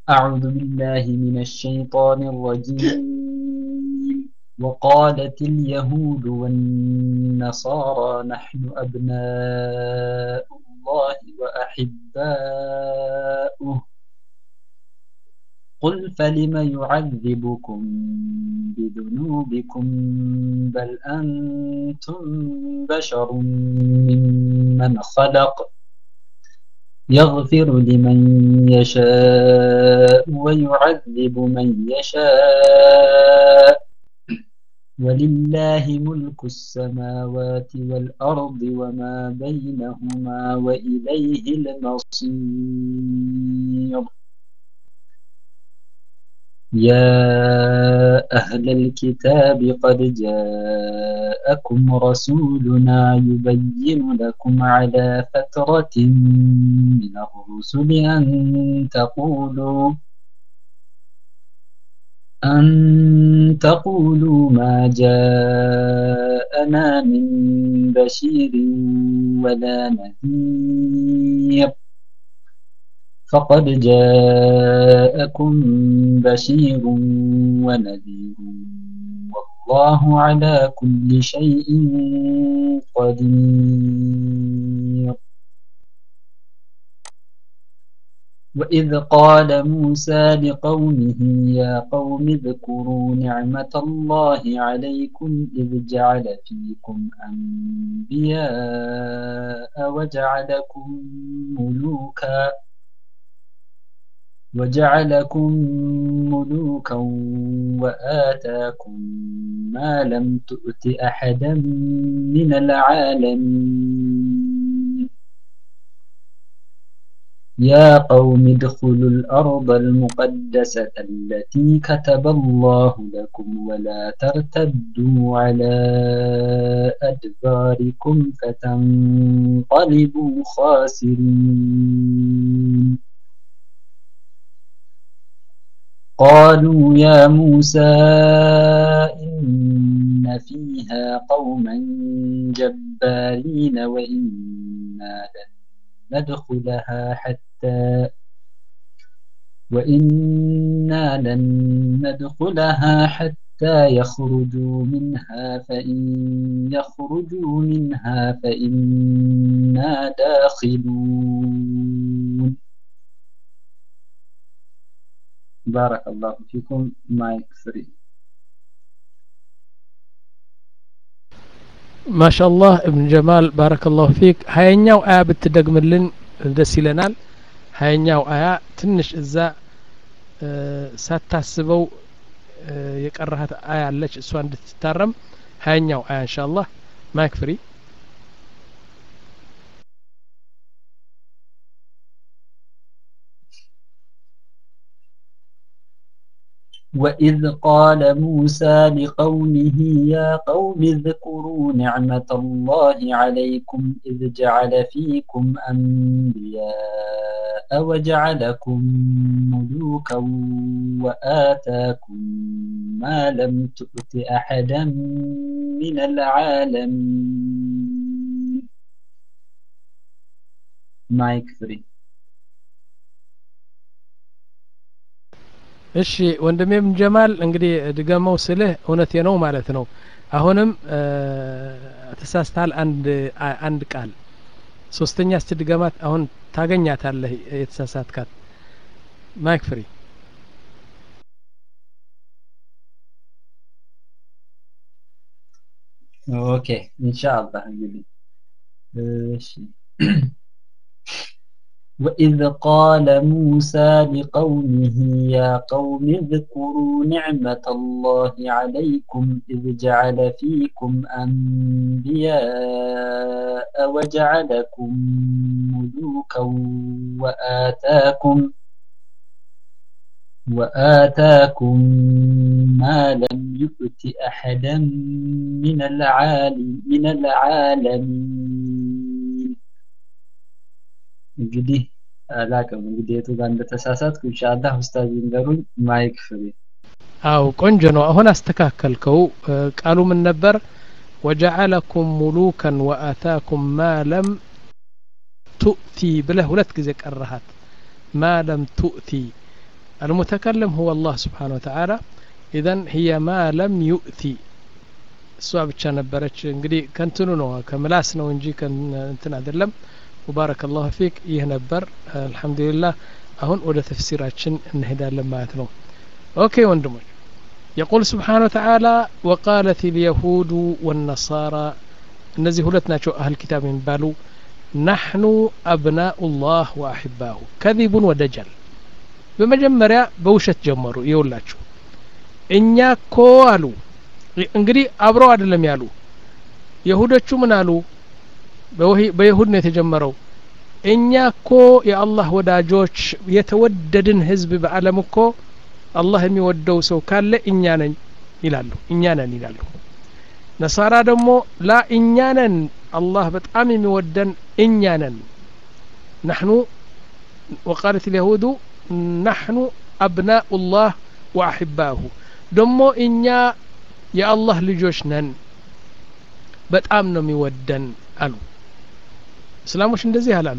أعوذ بالله من الشيطان الرجيم وقالت اليهود والنصارى نحن أبناء الله وأحباؤه قل فلم يعذبكم بذنوبكم بل أنتم بشر ممن خلق يغفر لمن يشاء ويعذب من يشاء ولله ملك السماوات والأرض وما بينهما وإليه المصير يا أهل الكتاب قد جاءكم رسولنا يبين لكم على فترة من الرسل أن تقولوا أن تقولوا ما جاءنا من بشير ولا نذير فقد جاءكم بشير ونذير والله على كل شيء قدير وإذ قال موسى لقومه يا قوم اذكروا نعمة الله عليكم إذ جعل فيكم أنبياء وجعلكم ملوكا وجعلكم ملوكا وآتاكم ما لم تؤت أحدا من العالمين يا قوم ادخلوا الأرض المقدسة التي كتب الله لكم ولا ترتدوا على أدباركم فتنقلبوا خاسرين قالوا يا موسى إن فيها قوما جبارين وإنا لن ندخلها حتى وإنا لن ندخلها حتى يخرجوا منها فإن يخرجوا منها فإنا داخلون بارك الله فيكم مايك فري ማሻአላህ እብን ጀማል ባረከላሁ ፊክ ሀያኛው አያ ብትደግምልን ደስ ይለናል ሀያኛው አያ ትንሽ እዛ ሳታስበው የቀረሃት አያ አለች እሷ እንድትታረም ሀያኛው አያ እንሻአላህ ማይክ ፍሪ وإذ قال موسى لقومه يا قوم اذكروا نعمة الله عليكم إذ جعل فيكم أنبياء وجعلكم ملوكا وآتاكم ما لم تؤت أحدا من العالمين مايك فري እሺ ወንድሜም ጀማል እንግዲህ ድገመው ስልህ እውነቴ ነው ማለት ነው አሁንም ተሳስተሃል አንድ አንድ ቃል ሶስተኛ እስቲ ድገማት አሁን ታገኛታለህ የተሳሳትካት ማይክ ፍሪ ኦኬ ኢንሻአላህ እንግዲህ እሺ وإذ قال موسى لقومه يا قوم اذكروا نعمة الله عليكم إذ جعل فيكم أنبياء وجعلكم ملوكا وآتاكم وآتاكم ما لم يؤت أحدا من العالم من العالمين እንግዲህ አላቅም እንግዲህ የቱ ጋር እንደተሳሳትኩ ኢንሻአላህ ኡስታዝ ይንገሩኝ ማይክ ፍሬ አው ቆንጆ ነው አሁን አስተካከልከው ቃሉ ምን ነበር ወጀዐለኩም ሙሉከን ወአታኩም ማ ለም ቱእቲ ብለህ ሁለት ጊዜ ቀረሃት ማ ለም ቱእቲ المتكلم هو الله سبحانه وتعالى إذن هي ما لم يؤتي እሷ ብቻ ነበረች እንግዲህ ከንትኑ ነው ከምላስ ነው እንጂ እንትን አይደለም ሙባረክ ላሁ ፊክ ይህ ነበር አልሐምዱሊላህ አሁን ወደ ተፍሲራችን እንሄዳለን ማለት ነው ኦኬ ወንድሞች يقول سبحانه وتعالى وقالت اليهود والنصارى እነዚህ ሁለት ናቸው አህል ኪታብ የሚባሉ ናሕኑ አብናኡ ላህ ወአሕባሁ ከዚቡን ወደጀል በመጀመሪያ በውሸት ጀመሩ ይውላችሁ እኛ ኮ አሉ እንግዲህ አብረው አይደለም ያሉ የሁዶቹ ምን አሉ በይሁድ ነው የተጀመረው እኛ እኮ የአላህ ወዳጆች የተወደድን ህዝብ በአለም እኮ አላህ የሚወደው ሰው ካለ እኛ ነኝ ይላሉ እኛ ነን ይላሉ ነሳራ ደግሞ ላ እኛ ነን አላህ በጣም የሚወደን እኛ ነን ናሕኑ ወቃለት ልያሁዱ ናሕኑ አብናኡ ላህ ወአሕባሁ ደሞ እኛ የአላህ ልጆች ነን በጣም ነው የሚወደን አሉ እስላሞች እንደዚህ አላሉ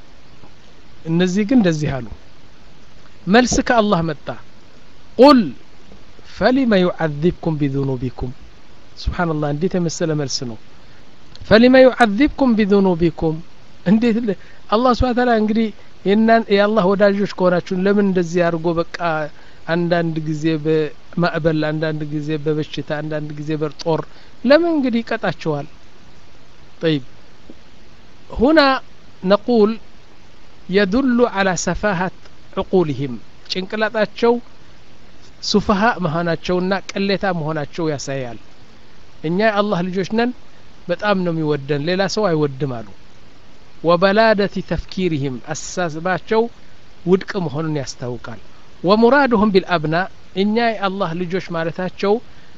እነዚህ ግን እንደዚህ አሉ መልስ ከአላህ መጣ ቁል ፈሊመ ዩዓذብኩም ቢذኑቢኩም ስብሓንላህ እንዴት የመሰለ መልስ ነው ፈሊመ ዩዓذብኩም ቢذኑቢኩም እንዴት አላህ ስብሓን ታላ እንግዲህ የአላህ ወዳጆች ከሆናችሁን ለምን እንደዚህ አድርጎ በቃ አንዳንድ ጊዜ በማዕበል አንዳንድ ጊዜ በበሽታ አንዳንድ ጊዜ በጦር ለምን እንግዲህ ይቀጣቸዋል طيب هنا نقول يدل على سفاهة عقولهم ጭንቅላጣቸው ሱፈሃ መሆናቸውና ቅሌታ መሆናቸው ያሳያል እኛ የአላህ ልጆች ነን በጣም ነው የሚወደን ሌላ ሰው አይወድም አሉ ወበላደቲ ተፍኪሪህም አስተሳሰባቸው ውድቅ መሆኑን ያስታውቃል ወሙራድሁም ቢልአብና እኛ የአላህ ልጆች ማለታቸው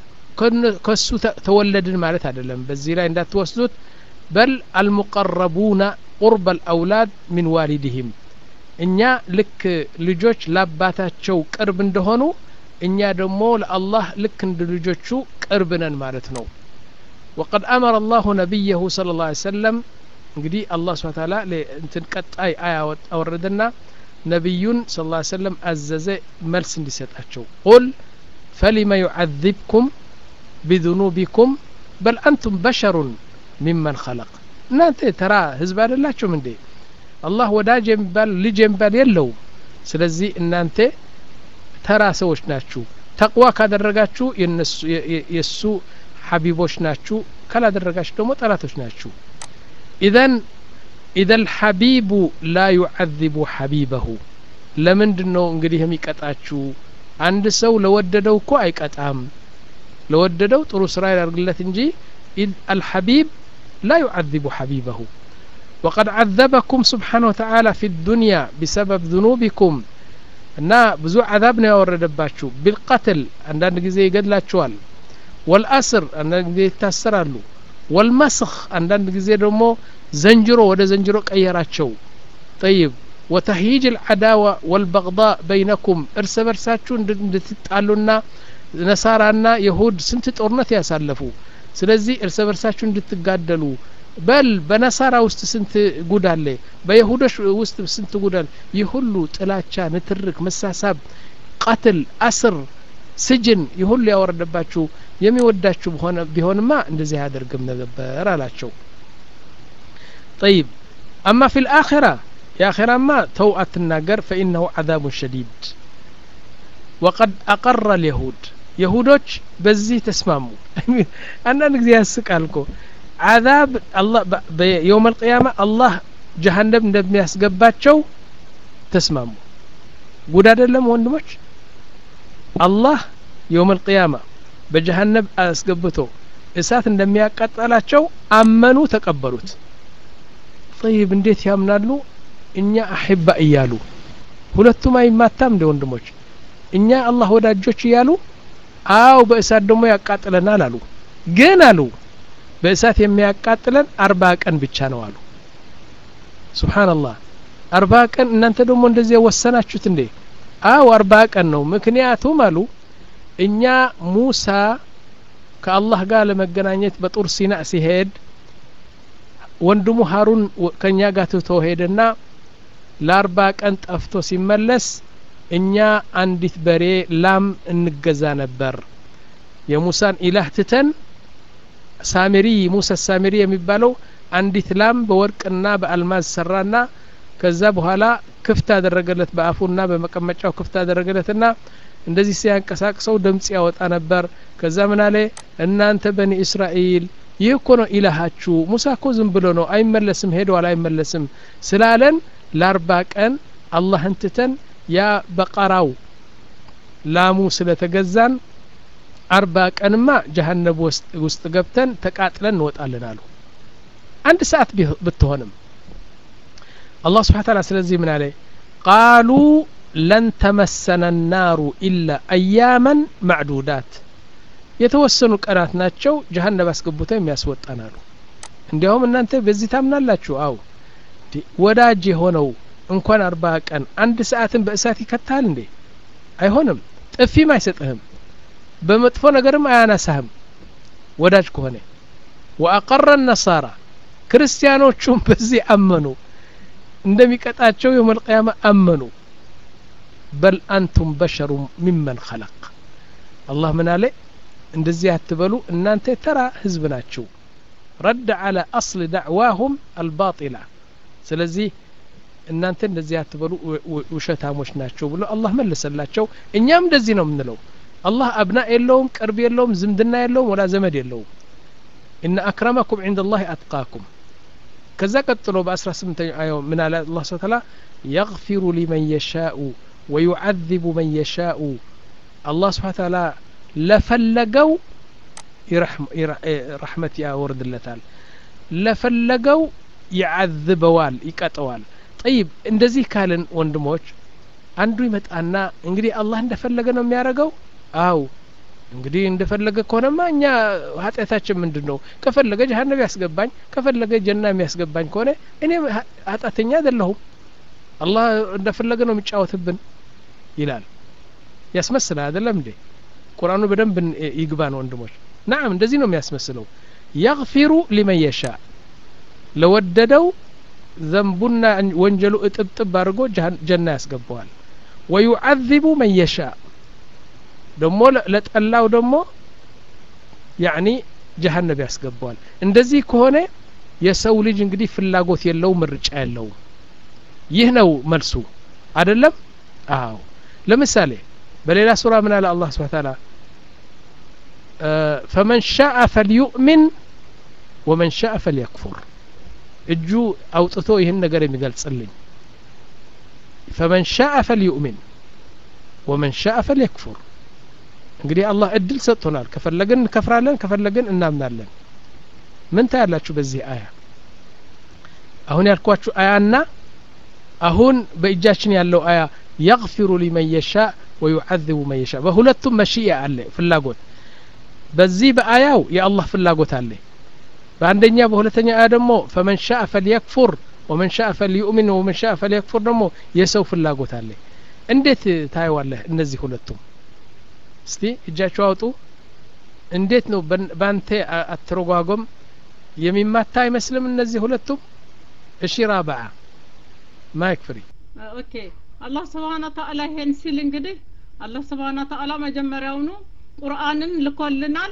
ከሱ ተወለድን ማለት አይደለም በዚህ ላይ እንዳትወስዱት በል አልሙቀረቡና ቁርበ አልአውላድ ሚን ዋሊድህም እኛ ልክ ልጆች ለአባታቸው ቅርብ እንደሆኑ እኛ ደግሞ ለአላህ ልክ እንደ ልጆቹ ቅርብ ነን ማለት ነው ወቀድ አመረ አላሁ ነቢየሁ ስለ ላ ሰለም እንግዲህ አላህ ስብን ታላ እንትን ቀጣይ አያ አወረደና ነቢዩን ስ ላ ሰለም አዘዘ መልስ እንዲሰጣቸው ቁል ፈሊመ ዩዓذብኩም ቢذኑቢኩም በል አንቱም በሸሩን ሚመን ኸለቅ እናንተ ተራ ህዝብ አይደላችሁም እንዴ አላህ ወዳጅ የሚባል ልጅ የሚባል የለውም ስለዚህ እናንተ ተራ ሰዎች ናችሁ ተቅዋ ካደረጋችሁ የእሱ ሐቢቦች ናችሁ ካላደረጋችሁ ደግሞ ጠላቶች ናችሁ ኢዘን ኢዘ ልሐቢቡ ላ ዩዓذቡ ሐቢበሁ ለምንድን ነው እንግዲህ የሚቀጣችሁ አንድ ሰው ለወደደው እኮ አይቀጣም ለወደደው ጥሩ ስራ ያደርግለት እንጂ አልሐቢብ لا يعذب حبيبه وقد عذبكم سبحانه وتعالى في الدنيا بسبب ذنوبكم እና ብዙ አዛብ ነው ያወረደባችሁ ቢልቀትል አንዳንድ ጊዜ ይገድላችኋል ወልአስር አንዳንድ ጊዜ ይታሰራሉ ወልመስኽ አንዳንድ ጊዜ ደግሞ ዘንጅሮ ወደ ዘንጅሮ ቀየራቸው ጠይብ ወተህይጅ ልዓዳዋ ወልበغض በይነኩም እርስ በርሳችሁ እንድትጣሉና ነሳራና የሁድ ስንት ጦርነት ያሳለፉ ስለዚህ እርስ በርሳችሁ እንድትጋደሉ በል በነሳራ ውስጥ ስንት ጉድ አለ በይሁዶች ውስጥ ስንት ጉድ አለ ይህ ሁሉ ጥላቻ ንትርክ መሳሳብ ቀትል አስር ስጅን ይህ ሁሉ ያወረደባችሁ የሚወዳችሁ ቢሆንማ እንደዚህ አያደርግም ነበር አላቸው طيب أما في الآخرة يا آخرة ما تو أتناقر فإنه عذاب شديد وقد أقر اليهود يهودوች በዚህ ተስማሙ አንዳንድ ጊዜ ያስቃል እኮ አዛብ አላህ የውም አልቅያማ አላህ ጀሀነም እንደሚያስገባቸው ተስማሙ ጉድ አይደለም ወንድሞች አላህ የውም አልቅያማ በጀሀነም አስገብቶ እሳት እንደሚያቃጠላቸው አመኑ ተቀበሉት ጠይብ እንዴት ያምናሉ እኛ አሕባ እያሉ ሁለቱም አይማታም እንደ ወንድሞች እኛ አላህ ወዳጆች እያሉ አው በእሳት ደግሞ ያቃጥለናል አሉ ግን አሉ በእሳት የሚያቃጥለን አርባ ቀን ብቻ ነው አሉ ሱብሓንላህ አርባ ቀን እናንተ ደግሞ እንደዚህ ወሰናችሁት እንዴ አው አርባ ቀን ነው ምክንያቱም አሉ እኛ ሙሳ ከአላህ ጋር ለመገናኘት በጡር ሲና ሲሄድ ወንድሙ ሀሩን ከእኛ ጋር ትቶ ሄደና ለአርባ ቀን ጠፍቶ ሲመለስ እኛ አንዲት በሬ ላም እንገዛ ነበር የሙሳን ኢላህ ትተን ሳሚሪ ሙሳ ሳሚሪ የሚባለው አንዲት ላም በወርቅና በአልማዝ ሰራና ከዛ በኋላ ክፍት አደረገለት በአፉና በመቀመጫው ክፍት አደረገለትና እንደዚህ ሲያንቀሳቅሰው ድምጽ ያወጣ ነበር ከዛ ምን አለ እናንተ በኒ እስራኤል ይህ እኮ ነው ኢላሃችሁ ሙሳ እኮ ዝም ብሎ ነው አይመለስም ሄደዋል አይመለስም ስላለን ለአርባ ቀን አላህን ትተን ያ በቀራው ላሙ ስለተገዛን አርባ ቀንማ ጀሀነብ ውስጥ ገብተን ተቃጥለን እንወጣለን አሉ አንድ ሰዓት ብትሆንም አላህ ስብሓን ታላ ስለዚህ ምን አለ ቃሉ ለን ተመሰነ ናሩ ኢላ አያመን ማዕዱዳት የተወሰኑ ቀናት ናቸው ጀሀነብ አስገብተው የሚያስወጣን አሉ እንዲያውም እናንተ በዚህ ታምናላችሁ አው ወዳጅ የሆነው እንኳን አርባ ቀን አንድ ሰዓትን በእሳት ይከታል እንዴ አይሆንም ጥፊም አይሰጥህም በመጥፎ ነገርም አያነሳህም ወዳጅ ከሆነ ወአቀረ ነሳራ ክርስቲያኖቹም በዚህ አመኑ እንደሚቀጣቸው የውም አልቅያማ አመኑ በል አንቱም በሸሩ ሚመን ኸለቅ አላህ ምን አለ እንደዚህ አትበሉ እናንተ ተራ ህዝብ ናችሁ ረድ አለ አስል ዳዕዋሁም አልባጢላ ስለዚህ እናንተ እንደዚህ አትበሉ ውሸታሞች ናቸው ብሎ አላህ መለሰላቸው እኛም እንደዚህ ነው የምንለው አላህ አብና የለውም ቅርብ የለውም ዝምድና የለውም ወላ ዘመድ የለውም ኢነ አክረመኩም ዕንደ ላህ አትቃኩም ከዛ ቀጥሎ በአስራ ስምንተኛው አየው ምን አለ አላህ ስብሐ ተዓላ የግፊሩ ሊመን የሻኡ ወዩዓذቡ መን የሻኡ አላህ ስብሐ ተዓላ ለፈለገው ረሕመት ያወርድለታል ለፈለገው ይዓذበዋል ይቀጠዋል ጠይብ እንደዚህ ካልን ወንድሞች አንዱ ይመጣና እንግዲህ አላህ እንደፈለገ ነው የሚያደርገው አው እንግዲህ እንደፈለገ ከሆነማ እኛ ኃጢአታችን ምንድን ነው ከፈለገ ጀሀነብ ያስገባኝ ከፈለገ ጀና የሚያስገባኝ ከሆነ እኔ ኃጢአተኛ አይደለሁም አላህ እንደፈለገ ነው የሚጫወትብን ይላል ያስመስላል አይደለም እንዴ ቁርአኑ በደንብ ይግባን ወንድሞች ናም እንደዚህ ነው የሚያስመስለው የግፊሩ ሊመን የሻ ለወደደው ዘንቡና ወንጀሉ እጥብጥብ አድርጎ ጀና ያስገባዋል ወዩዓذቡ መን የሻ ደግሞ ለጠላው ደግሞ ያኒ ጀሀነብ ያስገባዋል እንደዚህ ከሆነ የሰው ልጅ እንግዲህ ፍላጎት የለው ምርጫ የለውም ይህ ነው መልሱ አይደለም አዎ ለምሳሌ በሌላ ሱራ ምን አለ አላህ ስብሐ ተዓላ ፈመን ሻአ ፈልዩእሚን ወመን ሻአ ፈልየክፉር እጁ አውጥቶ ይህን ነገር የሚገልጽልኝ ፈመን ሻአ ፈልዩእሚን ወመን ሻአ ፈልየክፉር እንግዲህ አላህ እድል ሰጥቶናል ከፈለግን እንከፍራለን ከፈለግን እናምናለን ምን ታያላችሁ በዚህ አያ አሁን ያልኳችሁ አያና አሁን በእጃችን ያለው አያ የግፊሩ ሊመን የሻ ወዩዓذቡ መን የሻ በሁለቱም መሽያ አለ ፍላጎት በዚህ በአያው የአላህ ፍላጎት አለ በአንደኛ በሁለተኛ አያ ደግሞ ፈመን ሻአ ፈልየክፉር ወመን ሻአ ፈልዩእሚን ወመን ሻአ ፈልየክፉር ደግሞ የሰው ፍላጎት አለ እንዴት ታየዋለህ እነዚህ ሁለቱም እስቲ እጃችሁ አውጡ እንዴት ነው በአንተ አተረጓጎም የሚማታ አይመስልም እነዚህ ሁለቱም እሺ ራብዓ ማይክ ፍሪ ኦኬ አላህ ስብሓን ተአላ ይሄን ሲል እንግዲህ አላህ ስብሓን ተአላ መጀመሪያውኑ ቁርአንን ልኮልናል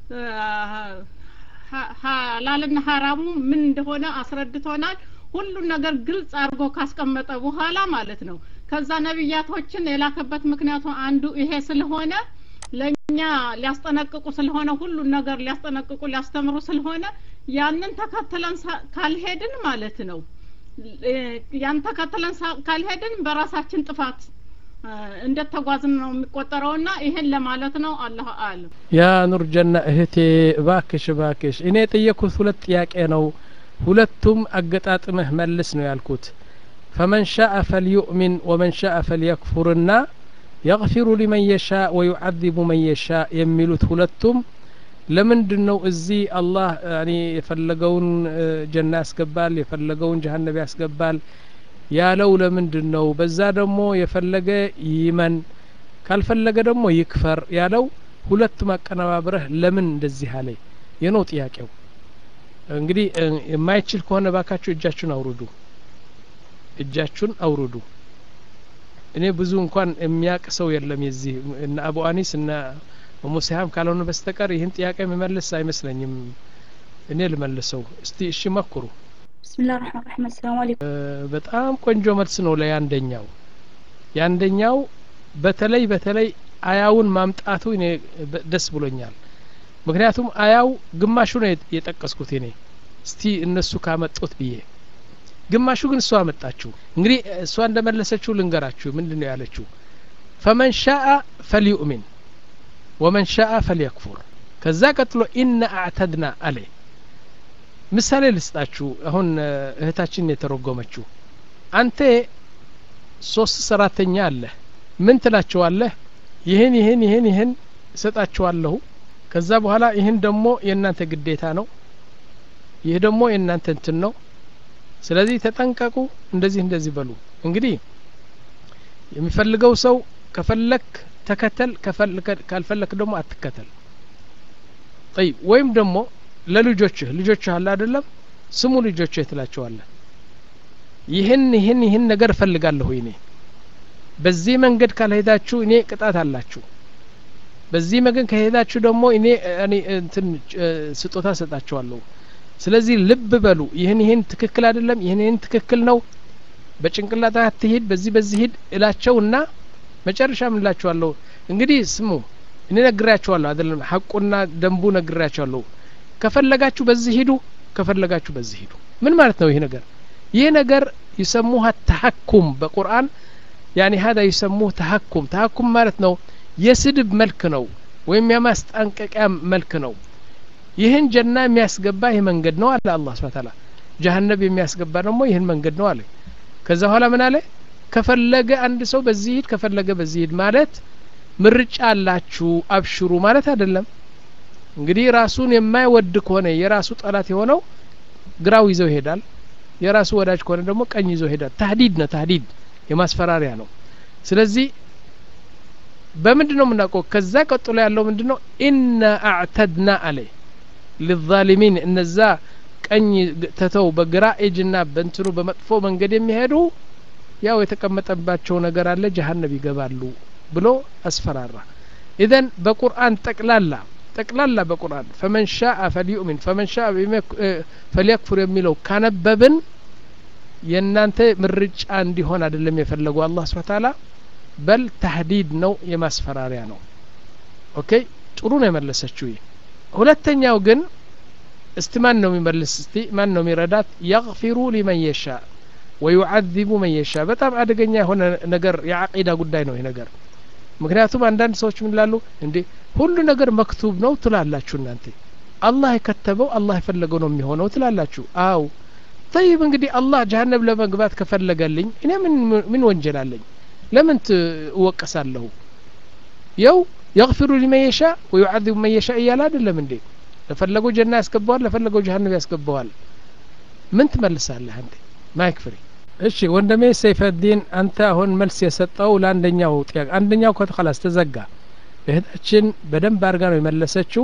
ሀላልና ሀራሙ ምን እንደሆነ አስረድቶናል ሁሉን ነገር ግልጽ አድርጎ ካስቀመጠ በኋላ ማለት ነው ከዛ ነቢያቶችን የላከበት ምክንያቱ አንዱ ይሄ ስለሆነ ለእኛ ሊያስጠነቅቁ ስለሆነ ሁሉን ነገር ሊያስጠነቅቁ ሊያስተምሩ ስለሆነ ያንን ተከትለን ካልሄድን ማለት ነው ያን ተከትለን ካልሄድን በራሳችን ጥፋት እንደተጓዝን ነው የሚቆጠረውና ይሄን ለማለት ነው አላህ አለም ያ ኑር ጀና እህቴ እባክሽ እባክሽ እኔ የጠየኩት ሁለት ጥያቄ ነው ሁለቱም አገጣጥመህ መልስ ነው ያልኩት ፈመን ሻአ ፈልዩእሚን ወመን ሻአ ፈልየክፉርና የግፊሩ ሊመን የሻ ወዩዓذቡ መን የሻ የሚሉት ሁለቱም ለምንድን ነው እዚህ አላህ ያኒ የፈለገውን ጀና ያስገባል የፈለገውን ጀሀነብ ያስገባል ያለው ለምንድን ነው በዛ ደግሞ የፈለገ ይመን ካልፈለገ ደግሞ ይክፈር ያለው ሁለቱም አቀነባብረህ ለምን እንደዚህ አለ የነው ጥያቄው እንግዲህ የማይችል ከሆነ ባካችሁ እጃችሁን አውርዱ እጃችሁን አውርዱ እኔ ብዙ እንኳን የሚያቅ ሰው የለም የዚህ እነ አቡ አኒስ እነ ሙሲሃም ካልሆነ በስተቀር ይህን ጥያቄ የሚመልስ አይመስለኝም እኔ ልመልሰው እስቲ እሺ መኩሩ بسم الله الرحمن الرحيم السلام عليكم በጣም ቆንጆ መልስ ነው ለያንደኛው ያንደኛው በተለይ በተለይ አያውን ማምጣቱ እኔ በ- ደስ ብሎኛል ምክንያቱም አያው ግማሹ ነው የጥ- የጠቀስኩት እኔ እስቲ እነሱ ካመጡት ብዬ ግማሹ ግን እሷ አመጣችሁ እንግዲህ እሷ እንደመለሰችው ልንገራችሁ ምንድን ነው ያለችው ፈመን ሻአ ፈልዩእሚን ወመን ሻአ ፈልየክፉር ከዛ ቀጥሎ ኢነ አዕተድና አለ ምሳሌ ልስጣችሁ አሁን እ፣ እህታችን የተረጎመችው አንተ ሶስት ሰራተኛ አለህ ምን ትላቸዋለህ ይህን ይህን ይህን ይህን እሰጣችኋለሁ ከዛ በኋላ ይህን ደግሞ የእናንተ ግዴታ ነው ይህ ደግሞ የእናንተ እንትን ነው ስለዚህ ተጠንቀቁ እንደዚህ እንደዚህ በሉ እንግዲህ የሚፈልገው ሰው ከፈለክ ተከተል ከፈለክ- ካልፈለክ ደግሞ አትከተል ጠይ ወይም ደግሞ ለልጆችህ ልጆችህ አለ አይደለም ስሙ ልጆችህ ትላቸዋለህ ይህን ይህን ይህን ነገር እፈልጋለሁ እኔ በዚህ መንገድ ካልሄዳችሁ እኔ ቅጣት አላችሁ በዚህ መንገድ ከሄዳችሁ ደግሞ እኔ እኔ እንትን እ፣ ስጦታ ሰጣችኋለሁ ስለዚህ ልብ በሉ ይህን ይህን ትክክል አይደለም ይህን ይህን ትክክል ነው በጭንቅላት አትሂድ በዚህ በዚህ ሂድ እላቸውና መጨረሻ ምን እላቸዋለሁ እንግዲህ ስሙ እኔ ነግሬያቸዋለሁ አይደለም ሀቁና ደንቡ ነግሬያቸዋለሁ ከፈለጋችሁ በዚህ ሂዱ ከፈለጋችሁ በዚህ ሂዱ ምን ማለት ነው ይህ ነገር ይህ ነገር ይሰሙሃ ተሐኩም በቁርአን ያኒ ሀዳ ይሰሙህ ተሐኩም ተሐኩም ማለት ነው የስድብ መልክ ነው ወይም የማስጠንቀቂያ መልክ ነው ይህን ጀና የሚያስገባ ይህ መንገድ ነው አለ አላህ ስብሐ ተዓላ ጀሀነብ የሚያስገባ ደግሞ ይህን መንገድ ነው አለ ከዛ በኋላ ምን አለ ከፈለገ አንድ ሰው በዚህ ሂድ ከፈለገ በዚህ ሂድ ማለት ምርጫ አላችሁ አብሽሩ ማለት አይደለም እንግዲህ ራሱን የማይወድ ከሆነ የራሱ ጠላት የሆነው ግራው ይዘው ይሄዳል የራሱ ወዳጅ ከሆነ ደግሞ ቀኝ ይዘው ይሄዳል ታህዲድ ነው ታህዲድ የማስፈራሪያ ነው ስለዚህ በምንድን ነው የምናውቀው ከዛ ቀጥሎ ያለው ምንድን ነው ኢና አዕተድና አለ ሊዛሊሚን እነዛ ቀኝ ተተው በግራ እጅና በእንትኑ በመጥፎ መንገድ የሚሄዱ ያው የተቀመጠባቸው ነገር አለ ጀሀነብ ይገባሉ ብሎ አስፈራራ ኢዘን በቁርአን ጠቅላላ ጠቅላላ በቁርአን ፈመን ሻአ ፈልዩእሚን ፈመን ሻአ ፈልየክፉር የሚለው ካነበብን የእናንተ ምርጫ እንዲሆን አይደለም የፈለጉ አላህ ስብሐ ተዓላ በል ተህዲድ ነው የማስፈራሪያ ነው ኦኬ ጥሩ ነው የመለሰችው ይህ ሁለተኛው ግን እስቲ ማን ነው የሚመልስ እስቲ ማን ነው የሚረዳት የግፊሩ ሊመን የሻ ወዩዓዚቡ መን የሻ በጣም አደገኛ የሆነ ነገር የዓቂዳ ጉዳይ ነው ይህ ነገር ምክንያቱም አንዳንድ ሰዎች ምን ላሉ እንዴ ሁሉ ነገር መክቱብ ነው ትላላችሁ እናንተ አላህ የከተበው አላህ የፈለገው ነው የሚሆነው ትላላችሁ አው ጠይብ እንግዲህ አላህ ጀሀነብ ለመግባት ከፈለገልኝ እኔ ምን ምን ወንጀል አለኝ ለምን እወቀሳለሁ የው የግፊሩ ሊመን የሻ ወዩዓዚቡ መን የሻ እያለ አይደለም እንዴ ለፈለገው ጀና ያስገባዋል ለፈለገው ጀሀነብ ያስገባዋል ምን ትመልሳለህ አንተ ማይክ ፍሪ እሺ ወንድሜ ሰይፈዲን አንተ አሁን መልስ የሰጠው ለአንደኛው ጥያቄ አንደኛው ከተኸላስ ተዘጋ እህታችን በደንብ አድርጋ ነው የመለሰችው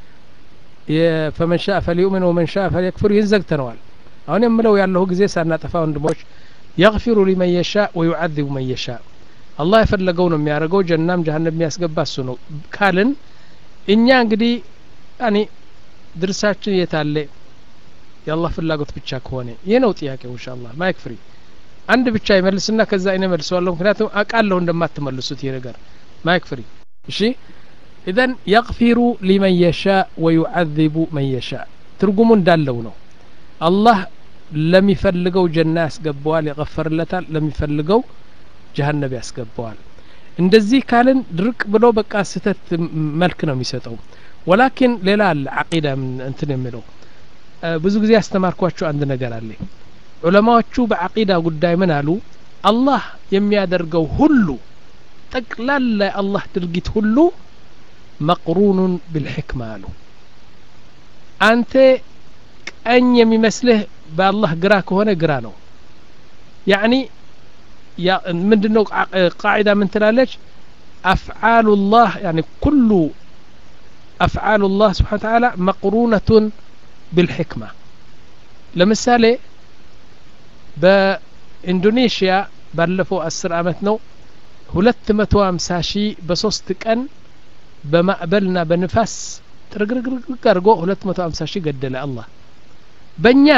ፈመንሻ ፈልዩምን ወመንሻ ፈልየክፍር ይህን ዘግተነዋል አሁን የምለው ያለሁ ጊዜ ሳናጠፋ ወንድሞች የግፊሩ ሊመን የሻ ወዩዓዚቡ መን የሻ አላህ የፈለገው ነው የሚያደርገው ጀናም ጀሀነብ የሚያስገባ እሱ ነው ካልን እኛ እንግዲህ ያኒ ድርሳችን የታለ የአላህ ፍላጎት ብቻ ከሆነ ይህ ነው ጥያቄው ኢንሻአላህ ማይክ ፍሪ አንድ ብቻ ይመልስና ከዛ እኔ መልሰዋለሁ ምክንያቱም አቃለሁ እንደማትመልሱት ይህ ነገር ማይክ ፍሪ እሺ ኢዘን የግፊሩ ሊመን የሻ ወዩዓዚቡ መን የሻ ትርጉሙ እንዳለው ነው አላህ ለሚፈልገው ጀና ያስገባዋል ያቀፈርለታል ለሚፈልገው ጀሀነብ ያስገባዋል እንደዚህ ካልን ድርቅ ብሎ በቃ ስህተት መልክ ነው የሚሰጠው ወላኪን ሌላ አለ አቂዳ እንትን የሚለው ብዙ ጊዜ ያስተማርኳቸው አንድ ነገር አለ ዑለማዎቹ በአቂዳ ጉዳይ ምን አሉ አላህ የሚያደርገው ሁሉ ጠቅላላ የአላህ ድርጊት ሁሉ መቅሩኑን ብልሕክማ አሉ አንተ ቀኝ የሚመስልህ በአላህ ግራ ከሆነ ግራ ነው ያኒ ምንድን ነው ቃዒዳ ምን ትላለች አፍዓሉ ላህ ያኒ ኩሉ አፍዓሉ ላህ ስብሓን ተዓላ መቅሩነቱን ብልሕክማ ለምሳሌ በኢንዶኔሽያ ባለፈው አስር አመት ነው ሁለት መቶ ሀምሳ ሺህ በሶስት ቀን በማዕበልና በንፋስ ጥርግርግርግ አድርጎ ሁለት መቶ ሀምሳ ሺህ ገደለ አላህ በእኛ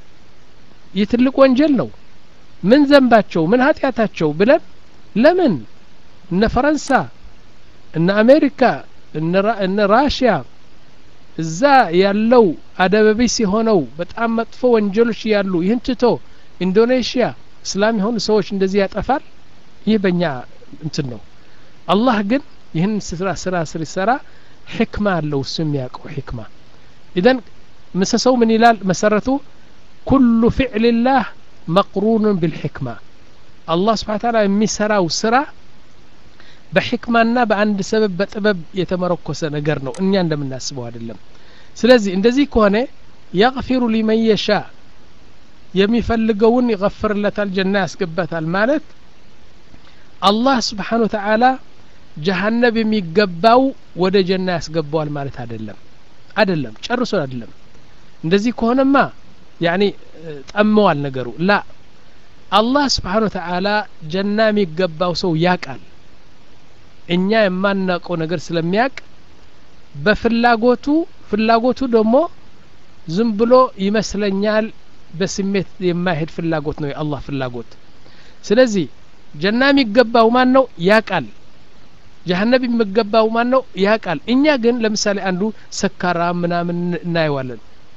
ይህ ትልቅ ወንጀል ነው ምን ዘንባቸው ምን ኃጢአታቸው ብለን ለምን እነ ፈረንሳ እነ አሜሪካ እነ ራሽያ እዛ ያለው አደበቢስ የሆነው በጣም መጥፎ ወንጀሎች ያሉ ይህን ትቶ ኢንዶኔሽያ እስላም የሆኑ ሰዎች እንደዚህ ያጠፋል ይህ በእኛ እንትን ነው አላህ ግን ይህን ስራ ስራ ሲሰራ ሕክማ አለው እሱ የሚያውቀው ሕክማ ኢዘን ምሰሰው ምን ይላል መሰረቱ ኩሉ ፊዕልላህ መቅሩኑን ብልሕክማ አላህ ስብሓን ታላ የሚሰራው ስራ በሕክማና በአንድ ሰበብ በጥበብ የተመረኮሰ ነገር ነው እኛ እንደምናስበው አይደለም ስለዚህ እንደዚህ ከሆነ የግፊሩ ሊመን የሻ የሚፈልገውን ይገፍርለታል ጀና ያስገባታል ማለት አላህ ስብሓን ወተዓላ ጀሀነብ የሚገባው ወደ ጀና ያስገባዋል ማለት አይደለም አይደለም ጨርሶ አይደለም እንደዚህ ከሆነማ ያኒ ጠመዋል ነገሩ ላ አላህ ስብሓን ወተዓላ ጀና የሚገባው ሰው ያቃል እኛ የማናውቀው ነገር ስለሚያቅ በፍላጎቱ ፍላጎቱ ደግሞ ዝም ብሎ ይመስለኛል በስሜት የማይሄድ ፍላጎት ነው የአላህ ፍላጎት ስለዚህ ጀና የሚገባው ማን ነው ያቃል ጀሀነብ የሚገባው ማን ነው ያቃል እኛ ግን ለምሳሌ አንዱ ሰካራ ምናምን እናየዋለን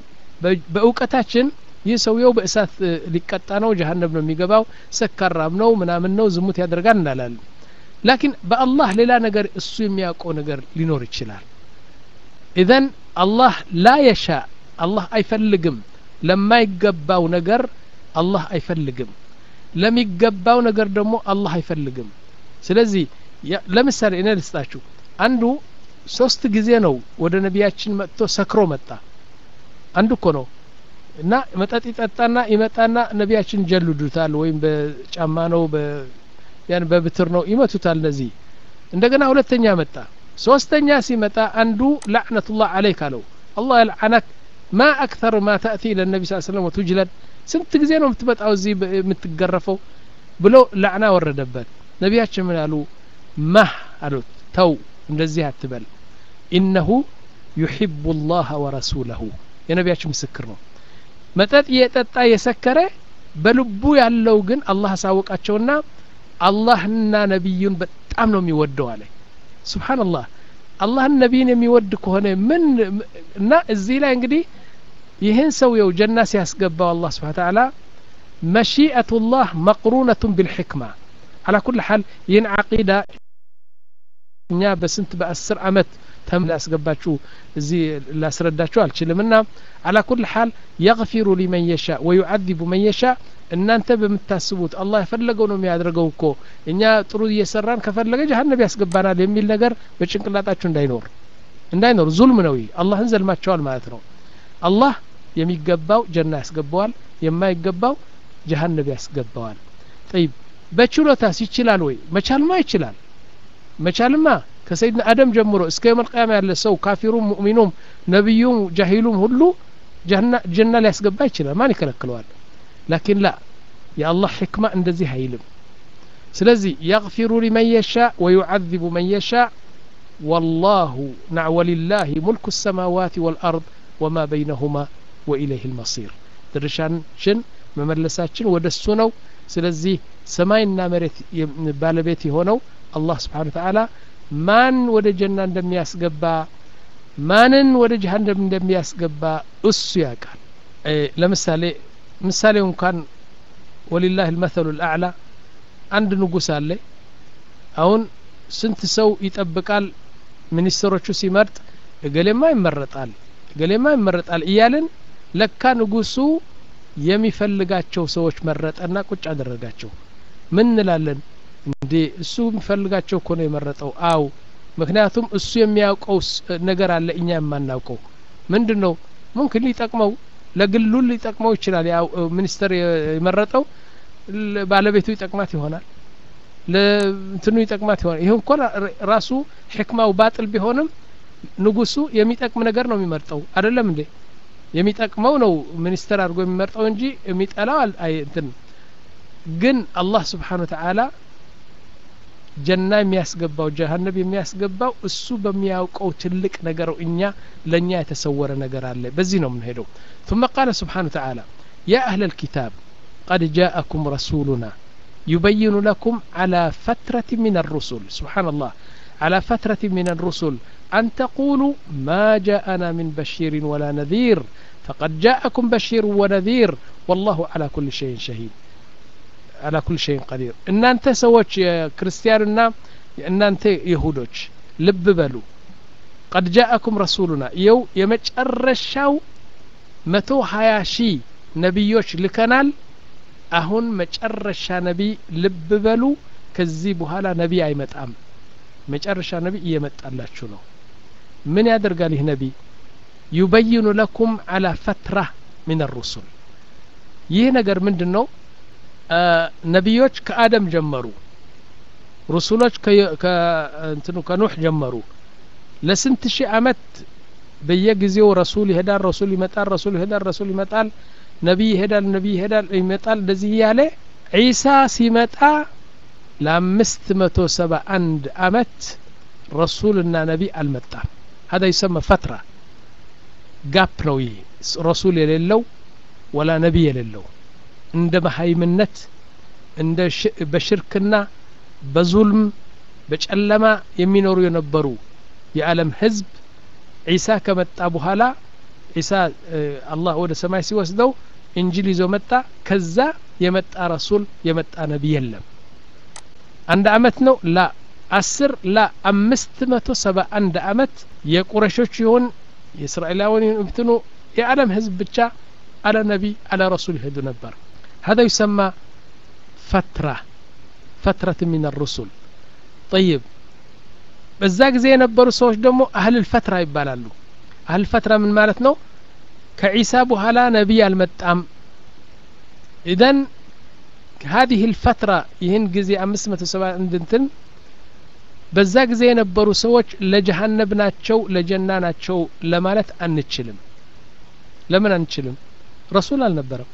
በእውቀታችን ይህ ሰውየው በእሳት ሊቀጣ ነው ጀሀነብ ነው የሚገባው ሰካራም ነው ምናምን ነው ዝሙት ያደርጋል እናላለን ላኪን በአላህ ሌላ ነገር እሱ የሚያውቀው ነገር ሊኖር ይችላል ኢዘን አላህ ላ የሻ አላህ አይፈልግም ለማይገባው ነገር አላህ አይፈልግም ለሚገባው ነገር ደግሞ አላህ አይፈልግም ስለዚህ ለምሳሌ እኔ ልስጣችሁ አንዱ ሶስት ጊዜ ነው ወደ ነቢያችን መጥቶ ሰክሮ መጣ አንዱ እኮ ነው እና መጠጥ ይጠጣና ይመጣና ነቢያችን ጀልዱታል ወይም በጫማ ነው ያን በብትር ነው ይመቱታል እነዚህ እንደገና ሁለተኛ መጣ ሶስተኛ ሲመጣ አንዱ ላዕነቱላህ አለይክ አለው አላህ ያልዓነክ ማ አክተር ማ ተእቲ ለነቢ ስ ስለም ወቱጅለድ ስንት ጊዜ ነው የምትመጣው እዚህ የምትገረፈው ብሎ ላዕና ወረደበት ነቢያችን ምን አሉ ማህ አሉት ተው እንደዚህ አትበል ኢነሁ ዩሕቡ ላህ ወረሱለሁ የነቢያችን ምስክር ነው መጠጥ የጠጣ የሰከረ በልቡ ያለው ግን አላህ አሳወቃቸውና አላህና ነቢዩን በጣም ነው የሚወደው አለ ስብሓንላህ አላህን ነቢይን የሚወድ ከሆነ ምን እና እዚህ ላይ እንግዲህ ይህን ሰውየው ጀና ሲያስገባው አላህ ስብሓን ተዓላ መሺአቱላህ መቅሩነቱን ብልሕክማ አላ ኩል ሓል ይህን ዓቂዳ እኛ በስንት በአስር አመት ተም ላስገባችሁ እዚህ ላስረዳችሁ አልችልም እና አላ ኩል ሓል የግፊሩ ሊመን የሻ ወዩዓዚቡ መን የሻ እናንተ በምታስቡት አላህ የፈለገው ነው የሚያደርገው እኮ እኛ ጥሩ እየሰራን ከፈለገ ጀሀነብ ያስገባናል የሚል ነገር በጭንቅላጣችሁ እንዳይኖር እንዳይኖር ዙልም ነው አላህን ዘልማቸዋል ማለት ነው አላህ የሚገባው ጀና ያስገባዋል የማይገባው ጀሀነብ ያስገባዋል ጠይብ በችሎታስ ይችላል ወይ መቻልማ ይችላል መቻልማ ከሰይድና አደም ጀምሮ እስከ የመልቅያማ ያለ ሰው ካፊሩም ሙእሚኑም ነቢዩም ጃሂሉም ሁሉ ጀና ሊያስገባ ይችላል ማን ይከለክለዋል ላኪን ላ የአላህ ሕክማ እንደዚህ አይልም ስለዚህ የግፊሩ ሊመን የሻ ወዩዓذቡ መን የሻ ወላሁ ናዕ ወሊላህ ሙልኩ ሰማዋት ወልአርድ ወማ በይነሁማ ወኢለይህ ልመሲር ድርሻችን መመለሳችን ወደ እሱ ነው ስለዚህ ሰማይና መሬት ባለቤት የሆነው አላህ ስብሓን ተዓላ ማን ወደ ጀና እንደሚያስገባ ማንን ወደ ጀሀነም እንደሚያስገባ እሱ ያውቃል ለምሳሌ ምሳሌው እንኳን ወሊላህ ልመሰሉ ልአዕላ አንድ ንጉስ አለ አሁን ስንት ሰው ይጠብቃል ሚኒስትሮቹ ሲመርጥ እገሌማ ይመረጣል እገሌማ ይመረጣል እያልን ለካ ንጉሱ የሚፈልጋቸው ሰዎች መረጠና ቁጭ አደረጋቸው ምን እንላለን እንዴ እሱ የሚፈልጋቸው እኮ ነው የመረጠው አው ምክንያቱም እሱ የሚያውቀው ነገር አለ እኛ የማናውቀው ምንድን ነው ሙምክን ሊጠቅመው ለግሉ ሊጠቅመው ይችላል ያው ሚኒስተር የመረጠው ባለቤቱ ይጠቅማት ይሆናል ለእንትኑ ይጠቅማት ይሆናል ይህ እንኳን ራሱ ሕክማው ባጥል ቢሆንም ንጉሱ የሚጠቅም ነገር ነው የሚመርጠው አይደለም እንዴ የሚጠቅመው ነው ሚኒስተር አድርጎ የሚመርጠው እንጂ የሚጠላው እንትን ግን አላህ ስብሓን ወተዓላ ጀና የሚያስገባው ጀሀነብ የሚያስገባው እሱ በሚያውቀው ትልቅ ነገር እኛ ለእኛ የተሰወረ ነገር አለ በዚህ ነው የምንሄደው ثم قال سبحانه وتعالى يا أهل الكتاب قد جاءكم رسولنا يبين لكم على فترة من الرسل سبحان الله على فترة من الرسل أن تقولوا ما جاءنا من بشير ولا نذير فقد جاءكم بشير ونذير والله على كل شيء شهيد على كل شيء قدير إن أنت سوتش يا كريستياننا إن أنت يهودوش لب بلو قد جاءكم رسولنا يو يمجرشاو متو هاياشي نبيوش لكنال አሁን መጨረሻ ነቢይ ልብ በሉ ከዚህ በኋላ ነቢይ አይመጣም መጨረሻ ነቢይ እየመጣላችሁ ነው ምን ያደርጋል ይህ ነቢይ ዩበይኑ ለኩም አላ ፈትራ ምን ሩሱል ይህ ነገር ምንድን ነው ነቢዮች ከአደም ጀመሩ ሩሱሎች ከእንትኑ ከኑሕ ጀመሩ ለስንት ሺህ አመት በየጊዜው ረሱል ይሄዳል ረሱል ይመጣል ረሱል ይሄዳል ረሱል ይመጣል ነቢይ ይሄዳል ነቢይ ይሄዳል ይመጣል እንደዚህ እያለ ዒሳ ሲመጣ ለአምስት መቶ ሰባ አንድ አመት ረሱልና ነቢይ አልመጣም ሀዳ ይሰማ ፈትራ ጋፕ ነው ይህ ረሱል የሌለው ወላ ነቢይ የሌለው እንደ መሀይምነት እንደ በሽርክና በዙልም በጨለማ የሚኖሩ የነበሩ የዓለም ህዝብ ዒሳ ከመጣ በኋላ ዒሳ አላህ ወደ ሰማይ ሲወስደው እንጅል ይዞ መጣ ከዛ የመጣ ረሱል የመጣ ነቢይ የለም አንድ አመት ነው ላ አስር ላ አምስት መቶ ሰባ አንድ አመት የቁረሾች ይሁን የእስራኤላውን እንትኑ የዓለም ህዝብ ብቻ አለ ነቢይ አለ ረሱል ይሄዱ ነበር هذا يسمى فترة فترة من الرسل طيب በዛ ጊዜ የነበሩ ሰዎች ደግሞ አህል ልፈትራ ይባላሉ አህል ፈትራ ምን ማለት ነው ከዒሳ በኋላ ነቢይ አልመጣም ኢዘን هذه الفترة ይህን ጊዜ አምስት መቶ ሰባ እንድንትን በዛ ጊዜ የነበሩ ሰዎች ለጀሀነብ ናቸው ለጀና ናቸው ለማለት አንችልም ለምን አንችልም ረሱል አልነበረም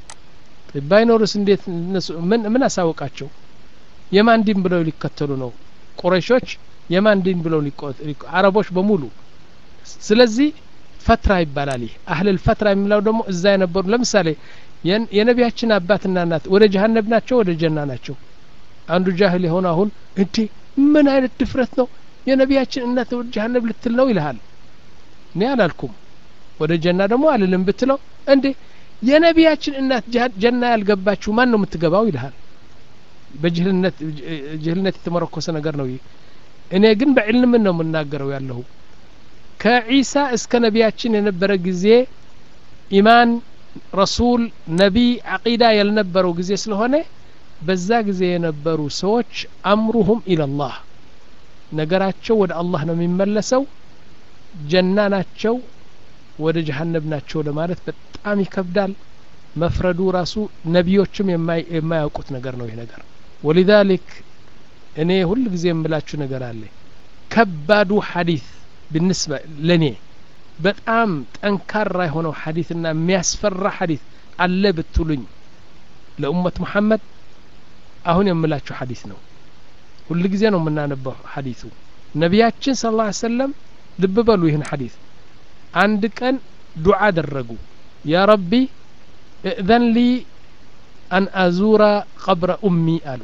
ባይኖርስ እንዴት ምን ምን አሳወቃቸው የማን ዲን ብለው ሊከተሉ ነው ቁረሾች የማን ዲን ብለው አረቦች በሙሉ ስለዚህ ፈትራ ይባላል ይህ አህልል ፈትራ የሚለው ደግሞ እዛ የነበሩ ለምሳሌ የነቢያችን አባትና እናት ወደ ጀሀነብ ናቸው ወደ ጀና ናቸው አንዱ ጃህል የሆነ አሁን እንዴ ምን አይነት ድፍረት ነው የነቢያችን እናት ወደ ጀሀነብ ልትል ነው ይልሃል እኔ አላልኩም ወደ ጀና ደግሞ አልልም ብትለው እንዴ የነቢያችን እናት ጀና ያልገባችሁ ማን ነው የምትገባው ይልሃል በጅህልነት ጅህልነት የተመረኮሰ ነገር ነው ይህ እኔ ግን በዕልም ነው የምናገረው ያለሁ ከዒሳ እስከ ነቢያችን የነበረ ጊዜ ኢማን ረሱል ነቢይ አቂዳ ያልነበረው ጊዜ ስለሆነ በዛ ጊዜ የነበሩ ሰዎች አምሩሁም ኢለላህ ነገራቸው ወደ አላህ ነው የሚመለሰው ጀና ናቸው ወደ ጀሀነብ ናቸው ለማለት በጣም ይከብዳል መፍረዱ ራሱ ነቢዮችም የማያውቁት ነገር ነው ይህ ነገር ወሊዛሊክ እኔ ሁል ጊዜ የምላችሁ ነገር አለ ከባዱ ሐዲት ብንስበ ለእኔ በጣም ጠንካራ የሆነው ሐዲትና የሚያስፈራ ሐዲት አለ ብትሉኝ ለኡመት ሙሐመድ አሁን የምላችሁ ሐዲት ነው ሁል ጊዜ ነው የምናነበው ሐዲቱ ነቢያችን ስለ ላ ሰለም ልብ በሉ ይህን ሐዲት አንድ ቀን ዱዓ አደረጉ ያ ረቢ እእዘን ሊ አን አዙራ ቀብረ ኡሚ አሉ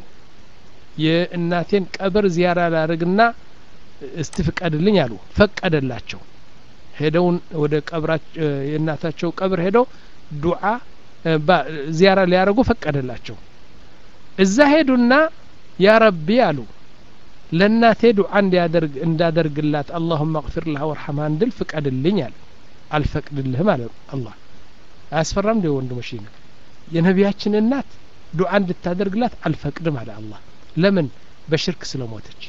የእናቴን ቀብር ዚያራ ላደርግና እስቲ ፍቀድልኝ አሉ ፈቀደላቸው ሄደውን ወደ ቀብራቸው የእናታቸው ቀብር ሄደው ዱዓ ዚያራ ሊያደርጉ ፈቀደላቸው እዛ ሄዱና ያ ረቢ አሉ ለእናቴ ዱዓ እንዲያደርግ እንዳደርግላት አላሁመ እግፊር ለሃ ወርሐምሃ እንድል ፍቀድልኝ አለ አልፈቅድልህም አለ አላህ አያስፈራም እንደ ወንድሞች የነቢያችን እናት ዱዓ እንድታደርግላት አልፈቅድም አለ አላህ ለምን በሽርክ ስለሞተች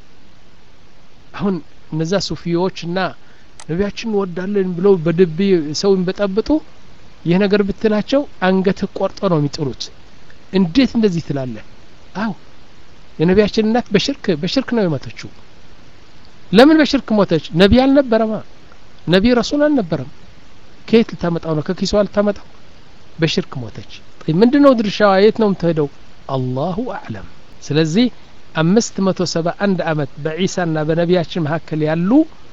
አሁን እነዛ ሱፊዎች እና ነቢያችን እንወዳለን ብለው በድብ ሰውን በጠብጡ ይህ ነገር ብትላቸው አንገትህ ቆርጦ ነው የሚጥሉት እንዴት እንደዚህ ትላለህ አው የነቢያችን እናት በሽርክ በሽርክ ነው የሞተችው ለምን በሽርክ ሞተች ነቢይ አልነበረማ ነቢይ ረሱል አልነበረም ከየት ልታመጣው ነው ከኪሷ ልታመጣው በሽርክ ሞተች ምንድን ነው ድርሻዋ የት ነው የምትሄደው አላሁ አዕለም ስለዚህ አምስት መቶ ሰባ አንድ አመት በዒሳና በነቢያችን መካከል ያሉ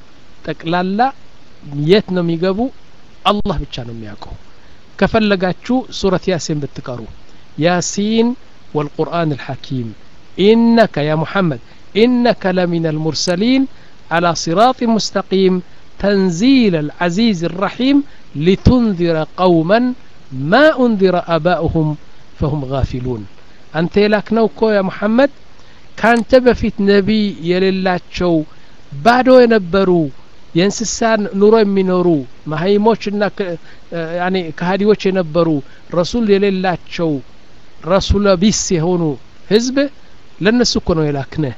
ጠቅላላ የት ነው የሚገቡ አላህ ብቻ ነው የሚያውቀው ከፈለጋችሁ ሱረት ያሲን ብትቀሩ ያሲን والقرآن الحكيم إنك يا محمد إنك لمن المرسلين على صراط مستقيم تنزيل العزيز الرحيم لتنذر قوما ما أنذر آباؤهم فهم غافلون أنت لك نوكو يا محمد كانت بفيت نبي يللاቸው ባዶ የነበሩ የእንስሳን ኑሮ የሚኖሩ መሀይሞችና ያኔ ከሀዲዎች የነበሩ ረሱል የሌላቸው ረሱለ ቢስ የሆኑ ህዝብ ለነሱ እኮ ነው የላክነህ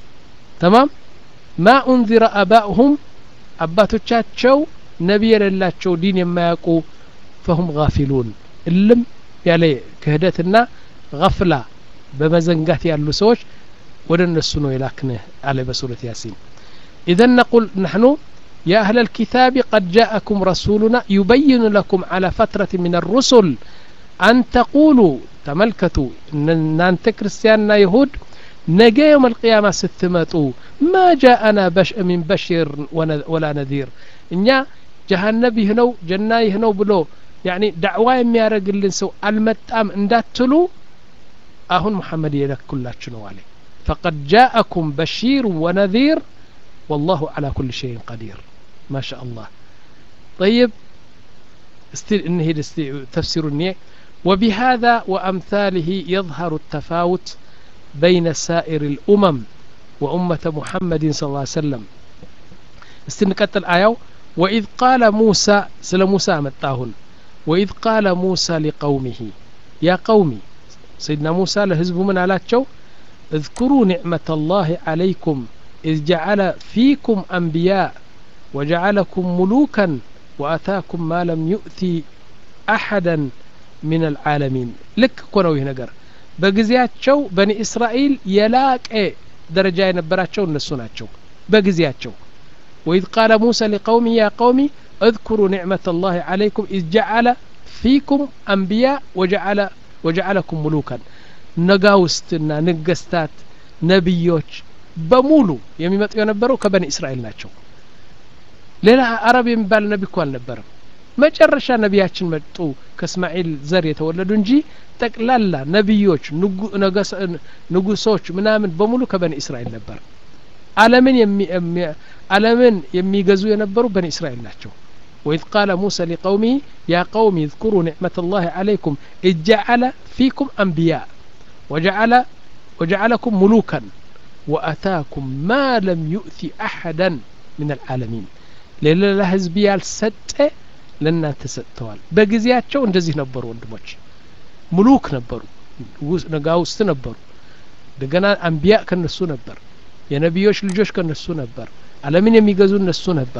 ተማም ማ ኡንዚረ አባእሁም አባቶቻቸው ነቢይ የሌላቸው ዲን የማያውቁ ፈሁም ጋፊሉን እልም ያለ ክህደትና ገፍላ በመዘንጋት ያሉ ሰዎች ወደ እነሱ ነው የላክንህ አለ በሱረት ያሲን ኢዘን ነቁል ነሕኑ يا أهل الكتاب قد جاءكم رسولنا يبين لكم على فترة من الرسل أن تقولوا تملكتوا إن أنت كريستياننا يهود ነገ የውም አልቅያማ ስትመጡ ማ ጃአና ሚን በሽር ወላ ነዚር እኛ ጀሃነብ ይህ ነው ጀና ይህ ነው ብሎ ያኒ ዳዕዋ የሚያደርግልን ሰው አልመጣም እንዳትሉ አሁን ሙሐመድ የለኩላችሁ ነው አለ ፈቀድ ጃአኩም በሺር ወነዚር والله على كل شيء قدير ما شاء الله طيب استي نهيد استي تفسير النية وبهذا وأمثاله يظهر التفاوت بين سائر الأمم وأمة محمد صلى الله عليه وسلم استنقت الآية وإذ قال موسى سل موسى متاهن وإذ قال موسى لقومه يا قومي سيدنا موسى لهزب من على اذكروا نعمة الله عليكم إذ جعل فيكم أنبياء وجعلكم ملوكا وأتاكم ما لم يؤتي أحدا من العالمين لك كونوا هنا በጊዜያቸው በኒ እስራኤል የላቀ ደረጃ የነበራቸው እነሱ ናቸው በጊዜያቸው ወኢዝ ቃለ ሙሳ ሊቀውሚ ያ ቀውሚ እذኩሩ ኒዕመة الله عليكم إذ جعل فيكم أنبياء وجعل وجعلكم ملوكا ነጋውስትና ንገስታት ነቢዮች በሙሉ የሚመጡ የነበረው ከበኒ እስራኤል ናቸው ሌላ አረብ የሚባል ነቢ እኮ አልነበረም መጨረሻ ነቢያችን መጡ ከእስማኤል ዘር የተወለዱ እንጂ ጠቅላላ ነቢዮች ንጉሶች ምናምን በሙሉ ከበኒ እስራኤል ነበር አለምን አለምን የሚገዙ የነበሩ በኒ እስራኤል ናቸው وإذ قال موسى لقومه يا قوم اذكروا نعمة الله عليكم إذ جعل فيكم أنبياء وجعل وجعلكم ملوكا وأتاكم ما لم يؤتي أحدا من العالمين للا ህዝብ ያልሰጠ ለእናንተ ሰጥተዋል በጊዜያቸው እንደዚህ ነበሩ ወንድሞች ሙሉክ ነበሩ ነጋውስት ነበሩ እንደገና አንቢያ ከነሱ ነበር የነቢዮች ልጆች ከነሱ ነበር አለምን የሚገዙ እነሱ ነበር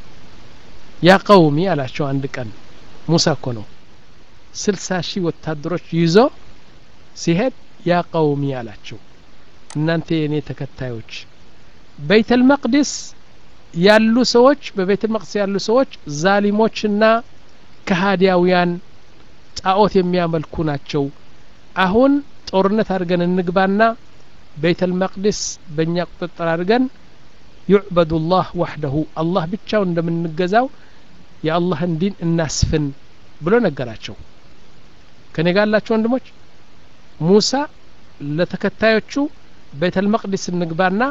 ያ ቀውሚ አላቸው አንድ ቀን ሙሳ እኮ ነው ስልሳ ሺህ ወታደሮች ይዞ ሲሄድ ያ ቀውሚ አላቸው እናንተ የእኔ ተከታዮች በይተል መቅዲስ ያሉ ሰዎች በቤተ መቅደስ ያሉ ሰዎች ዛሊሞችና ከሃዲያውያን ጣዖት የሚያመልኩ ናቸው አሁን ጦርነት አድርገን እንግባና ቤተል መቅዲስ በእኛ ቁጥጥር አድርገን ዩዕበዱ ላህ ዋሕደሁ አላህ ብቻውን እንደምንገዛው የአላህን ዲን እናስፍን ብሎ ነገራቸው ከኔ ጋር ያላቸው ወንድሞች ሙሳ ለተከታዮቹ ቤተል መቅዲስ እንግባና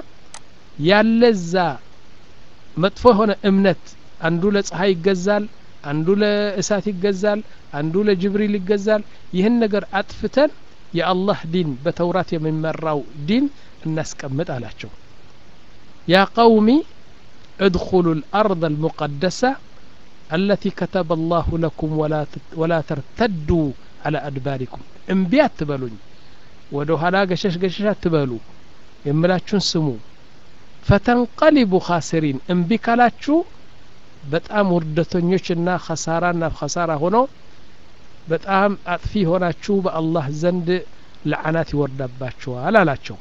ያለዛ መጥፎ የሆነ እምነት አንዱ ለፀሐይ ይገዛል አንዱ ለእሳት ይገዛል አንዱ ለጅብሪል ይገዛል ይህን ነገር አጥፍተን የአላህ ዲን በተውራት የሚመራው ዲን እናስቀምጥ አላቸው ያ ቀውሚ ادخلوا الأرض المقدسة التي كتب الله لكم ولا ولا ترتدوا على أدباركم انبيات تبلون ودو هلا قشش قشش تبلو يملاችሁን ስሙ ፈተንቀሊቡ ካሲሪን እምቢ ካላችሁ በጣም ውርደተኞችና ከሳራና ከሳራ ሆኖ በጣም አጥፊ ሆናችሁ በአላህ ዘንድ ለዓናት ይወርዳባችኋል አላቸው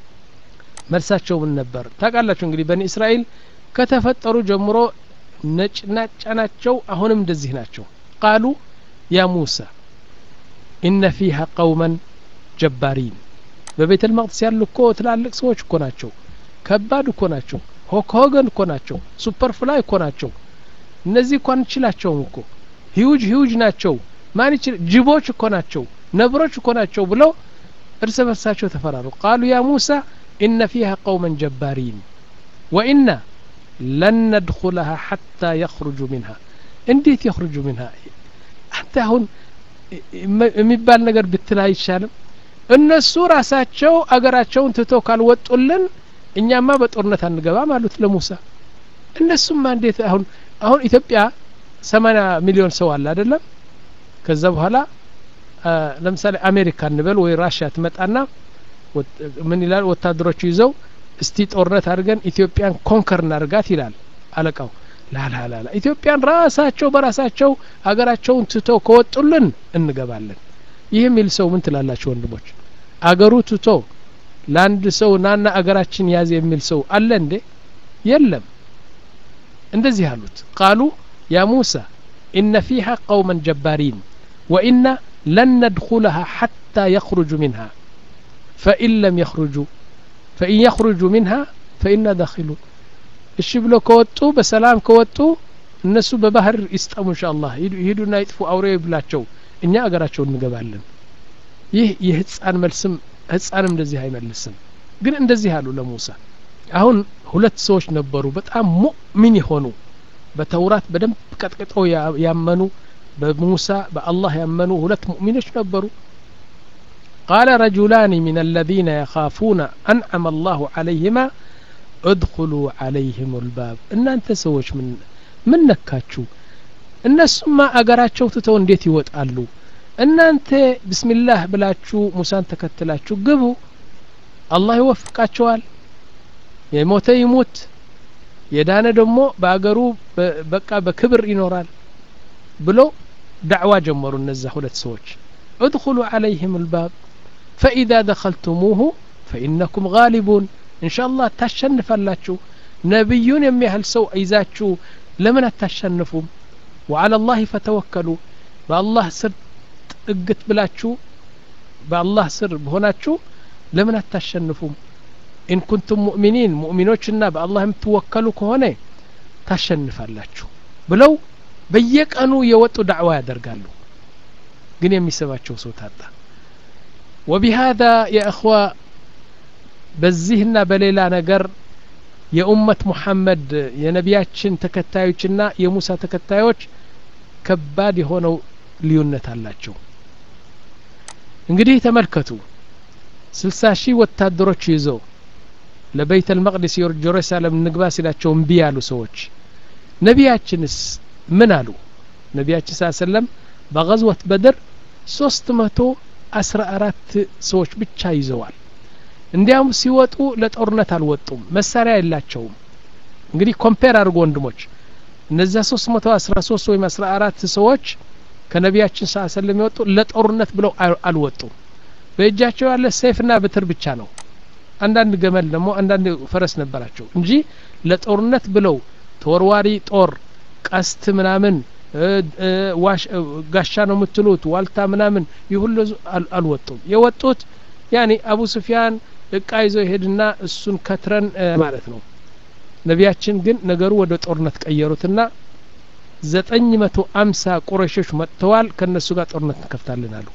መልሳቸው ምን ነበር ታውቃላችሁ እንግዲህ በኒ እስራኤል ከተፈጠሩ ጀምሮ ነጭናጫ ናቸው አሁንም እንደዚህ ናቸው ቃሉ ያ ሙሳ ኢነ ፊሃ ቀውመን ጀባሪን በቤተል መቅደስ ያሉ እኮ ትላልቅ ሰዎች እኮ ናቸው ከባድ እኮ ናቸው ሆከሆገን እኮ ናቸው ሱፐር ፍላይ እኮ ናቸው እነዚህ እኮ አንችላቸውም እኮ ሂውጅ ሂውጅ ናቸው ማን ይችል ጅቦች እኮ ናቸው ነብሮች እኮ ናቸው ብለው እርስ በርሳቸው ተፈራሩ ቃሉ ያ ሙሳ ኢነ ፊሃ ቀውመን ጀባሪን ወኢና ለን ነድኹለሃ ሐታ የኽሩጁ ሚንሃ እንዴት የኽሩጁ ሚንሃ አንተ አሁን የሚባል ነገር ብትል አይቻልም እነሱ ራሳቸው አገራቸውን ትተው ካልወጡልን እኛማ በጦርነት አንገባም አሉት ለሙሳ እነሱማ እንዴት አሁን አሁን ኢትዮጵያ ሰማኒያ ሚሊዮን ሰው አለ አይደለም ከዛ በኋላ ለምሳሌ አሜሪካ እንበል ወይ ራሽያ ትመጣና ምን ይላል ወታደሮቹ ይዘው እስቲ ጦርነት አድርገን ኢትዮጵያን ኮንከር እናርጋት ይላል አለቃው ላላላላ ኢትዮጵያን ራሳቸው በራሳቸው አገራቸውን ትተው ከወጡልን እንገባለን ይህ የሚል ሰው ምን ትላላችሁ ወንድሞች አገሩ ትቶ ለአንድ ሰው ናና አገራችን ያዝ የሚል ሰው አለ እንዴ የለም እንደዚህ አሉት ቃሉ ያ ሙሳ ኢነ ፊሃ ቀውመን ጀባሪን ወኢና ለን ነድኹለሃ ሐታ የኽሩጁ ሚንሃ ፈኢን ለም የኽሩጁ ፈኢን የኽሩጁ ሚንሃ ፈኢና ዳኪሉን እሺ ብሎ ከወጡ በሰላም ከወጡ እነሱ በባህር ይስጠሙ እንሻ አላህ ይሂዱና ይጥፉ አውሬ ብላቸው እኛ አገራቸው እንገባለን ይህ የህፃን መልስም ህፃንም እንደዚህ አይመልስም ግን እንደዚህ አሉ ለሙሳ አሁን ሁለት ሰዎች ነበሩ በጣም ሙእሚን የሆኑ በተውራት በደንብ ቀጥቅጠው ያመኑ በሙሳ በአላህ ያመኑ ሁለት ሙእሚኖች ነበሩ قال رجلان من الذين يخافون أنعم الله عليهما ادخلوا عليهم الباب እናንተ ሰዎች ምን ምን ነካችሁ እነሱማ አገራቸው ትተው እንዴት ይወጣሉ እናንተ ብስሚላህ ብላችሁ ሙሳን ተከትላችሁ ግቡ አላህ ይወፍቃቸዋል የሞተ ይሙት የዳነ ደግሞ በአገሩ በቃ በክብር ይኖራል ብሎ ዳዕዋ ጀመሩ እነዛ ሁለት ሰዎች ادخلوا عليهم الباب فإذا دخلتموه فإنكم غالبون إن شاء الله ታሸንፋላችሁ ነቢዩን የሚያህል ሰው ይዛችሁ ለምን አታሸንፉም وعلى الله فتوكلوا በአላህ ስር ጥግት ብላችሁ በአላህ ስር በሆናችሁ ለምን አታሸንፉም ኢን ኩንቱም ሙእሚኒን ሙእሚኖችና በአላህ የምትወከሉ ከሆነ ታሸንፋላችሁ ብለው በየቀኑ የወጡ ዳዕዋ ያደርጋሉ ግን የሚሰማቸው ሰው ታጣ ወቢሃذا የእኽዋ በዚህና በሌላ ነገር የኡመት ሙሐመድ የነቢያችን ተከታዮችና የሙሳ ተከታዮች ከባድ የሆነው ልዩነት አላቸው እንግዲህ ተመልከቱ ስልሳ ሺህ ወታደሮች ይዘው ለበይተ ልመቅዲስ ጀሩሳሌም ንግባ ሲላቸው እምቢ ያሉ ሰዎች ነቢያችንስ ምን አሉ ነቢያችን ስ ሰለም በገዝወት በድር ሶስት መቶ አስራ አራት ሰዎች ብቻ ይዘዋል እንዲያውም ሲወጡ ለጦርነት አልወጡም መሳሪያ የላቸውም እንግዲህ ኮምፔር አድርጎ ወንድሞች እነዚያ ሶስት መቶ አስራ ሶስት ወይም አስራ አራት ሰዎች ከነቢያችን ስ ሰለም የወጡ ለጦርነት ብለው አልወጡም በእጃቸው ያለ ሰይፍና ብትር ብቻ ነው አንዳንድ ገመል ደግሞ አንዳንድ ፈረስ ነበራቸው እንጂ ለጦርነት ብለው ተወርዋሪ ጦር ቀስት ምናምን ጋሻ ነው የምትሉት ዋልታ ምናምን ይህ ሁሉ አልወጡም የወጡት ያኒ አቡ ስፊያን እቃ ይዘው ይሄድና እሱን ከትረን ማለት ነው ነቢያችን ግን ነገሩ ወደ ጦርነት ቀየሩትና ዘጠኝ መቶ አምሳ ቁረሾች መጥተዋል ከእነሱ ጋር ጦርነት እንከፍታለን አሉ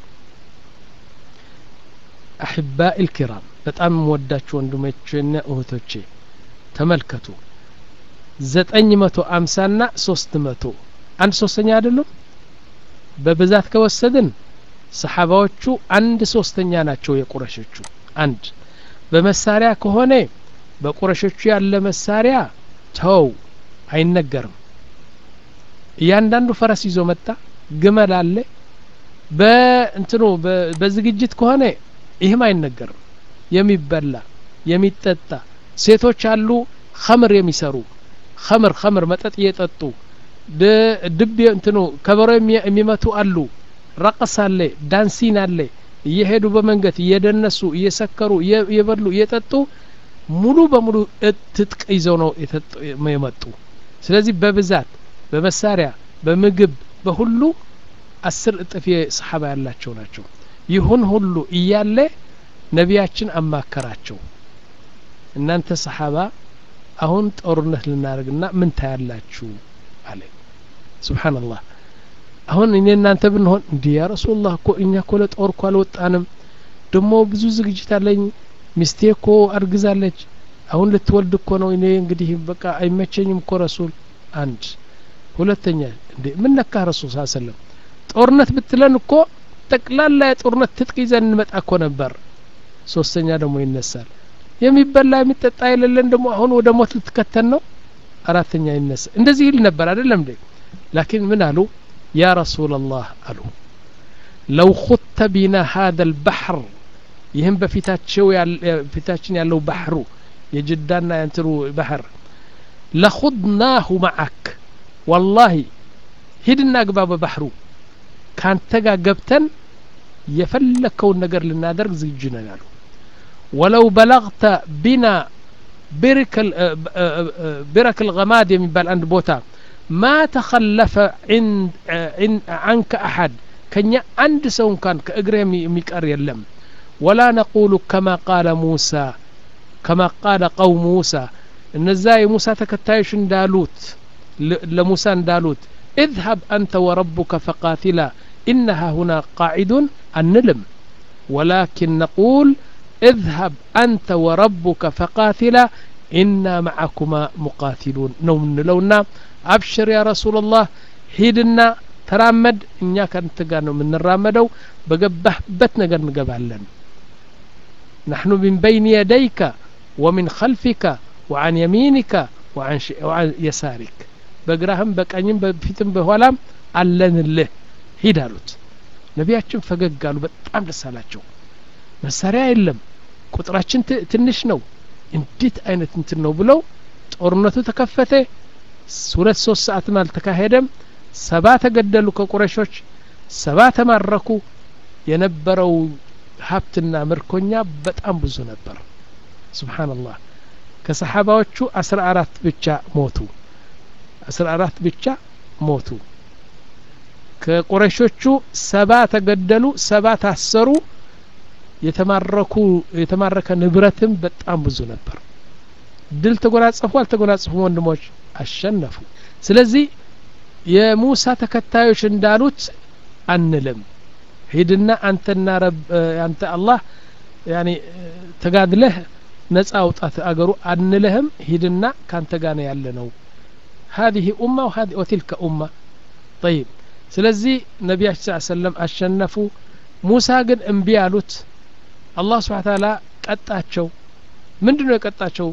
አሕባኢ ልኪራም በጣም ወዳችሁ ወንድሞቼና እህቶቼ ተመልከቱ ዘጠኝ መቶ አምሳ ና ሶስት መቶ አንድ ሶስተኛ አይደሉም በብዛት ከወሰድን ሰሓባዎቹ አንድ ሶስተኛ ናቸው የቁረሾቹ አንድ በመሳሪያ ከሆነ በቁረሾቹ ያለ መሳሪያ ተው አይነገርም እያንዳንዱ ፈረስ ይዞ መጣ ግመል አለ በእንትኑ በዝግጅት ከሆነ ይህም አይነገርም የሚበላ የሚጠጣ ሴቶች አሉ ኸምር የሚሰሩ ኸምር ኸምር መጠጥ እየጠጡ ድብ እንትኑ ከበሮ የሚመቱ አሉ ረቀስ አለ ዳንሲን አለ እየሄዱ በመንገድ እየደነሱ እየሰከሩ እየበሉ እየጠጡ ሙሉ በሙሉ ትጥቅ ይዘው ነው የመጡ ስለዚህ በብዛት በመሳሪያ በምግብ በሁሉ አስር እጥፍ የሰሓባ ያላቸው ናቸው ይሁን ሁሉ እያለ ነቢያችን አማከራቸው እናንተ ሰሓባ አሁን ጦርነት ልናደርግና ምን ታያላችሁ አለ ስብሓንላህ አሁን እኔ እናንተ ብንሆን እንዲህ ያ ረሱላህ እኮ እኛ እኮ ለጦር እኮ አልወጣንም ደግሞ ብዙ ዝግጅት አለኝ ሚስቴ እኮ አርግዛለች አሁን ልትወልድ እኮ ነው እኔ እንግዲህ በቃ አይመቸኝም እኮ ረሱል አንድ ሁለተኛ እንዴ ምን ነካ ረሱል ስ ሰለም ጦርነት ብትለን እኮ ጠቅላላ የጦርነት ትጥቅ ይዘን እንመጣ እኮ ነበር ሶስተኛ ደግሞ ይነሳል የሚበላ የሚጠጣ የሌለን ደግሞ አሁን ወደ ሞት ልትከተን ነው አራተኛ ይነሳ እንደዚህ ይል ነበር አይደለም እንዴ ላኪን ምን አሉ ያ ረሱል ላህ አሉ ለው ኹተ ቢና ሀذا البحر ይህም በፊታቸው ፊታችን ያለው ባህሩ የጅዳና የንትሩ ባህር ለኹድናሁ መዓክ ወላሂ ሂድና ግባ በባህሩ ካንተ ጋር ገብተን የፈለከውን ነገር ልናደርግ ዝግጁ ነን አሉ ወለው በለግተ ቢና ብረክ ልገማድ የሚባል አንድ ቦታ ማ ተኸለፈ አንከ አሐድ ከኛ አንድ ሰው እንኳን ከእግር የሚቀር የለም ወላ ነቁሉ ከማ ቃለ ሙሳ ከማ ቃለ ቀው ሙሳ እነዛ የሙሳ ተከታዮች እንዳሉት ለሙሳ እንዳሉት اذهب أنت وربك فقاتلا إنها هنا قاعدون النلم ولكن نقول اذهب أنت وربك فقاتلا إنا معكما مقاتلون نوم لونا أبشر يا رسول الله هيدنا ترامد إنيا كانت تقانو من الرامدو بقبه بتنا نقبالن نحن من بين يديك ومن خلفك وعن يمينك وعن, ش... وعن يسارك በግራህም በቀኝም በፊትም በኋላም አለንልህ ሂድ አሉት ነቢያችን ፈገግ አሉ በጣም ደስ አላቸው መሳሪያ የለም ቁጥራችን ትንሽ ነው እንዴት አይነት እንትን ነው ብለው ጦርነቱ ተከፈተ ሁለት ሶስት ሰዓትም አልተካሄደም ሰባ ተገደሉ ከቁረሾች ሰባ ተማረኩ የነበረው ሀብትና ምርኮኛ በጣም ብዙ ነበር ስብሓንላህ ከሰሓባዎቹ አስራ አራት ብቻ ሞቱ አስራ አራት ብቻ ሞቱ ከቁረሾቹ ሰባ ተገደሉ ሰባ ታሰሩ የተማረኩ የተማረከ ንብረትም በጣም ብዙ ነበር ድል ተጎናጸፉ አልተጎናጸፉ ወንድሞች አሸነፉ ስለዚህ የሙሳ ተከታዮች እንዳሉት አንልም ሂድና አንተና ረብ አንተ አላህ ያኒ ተጋድለህ ነጻ አውጣት አገሩ አንልህም ሂድና ካንተ ጋር ነው ያለ ነው هذه أمة وهذه وتلك أمة طيب ስለዚህ ነቢያችን ስ ሰለም አሸነፉ ሙሳ ግን እምቢ አሉት አላህ ስብሓን ታላ ቀጣቸው ምንድን ነው የቀጣቸው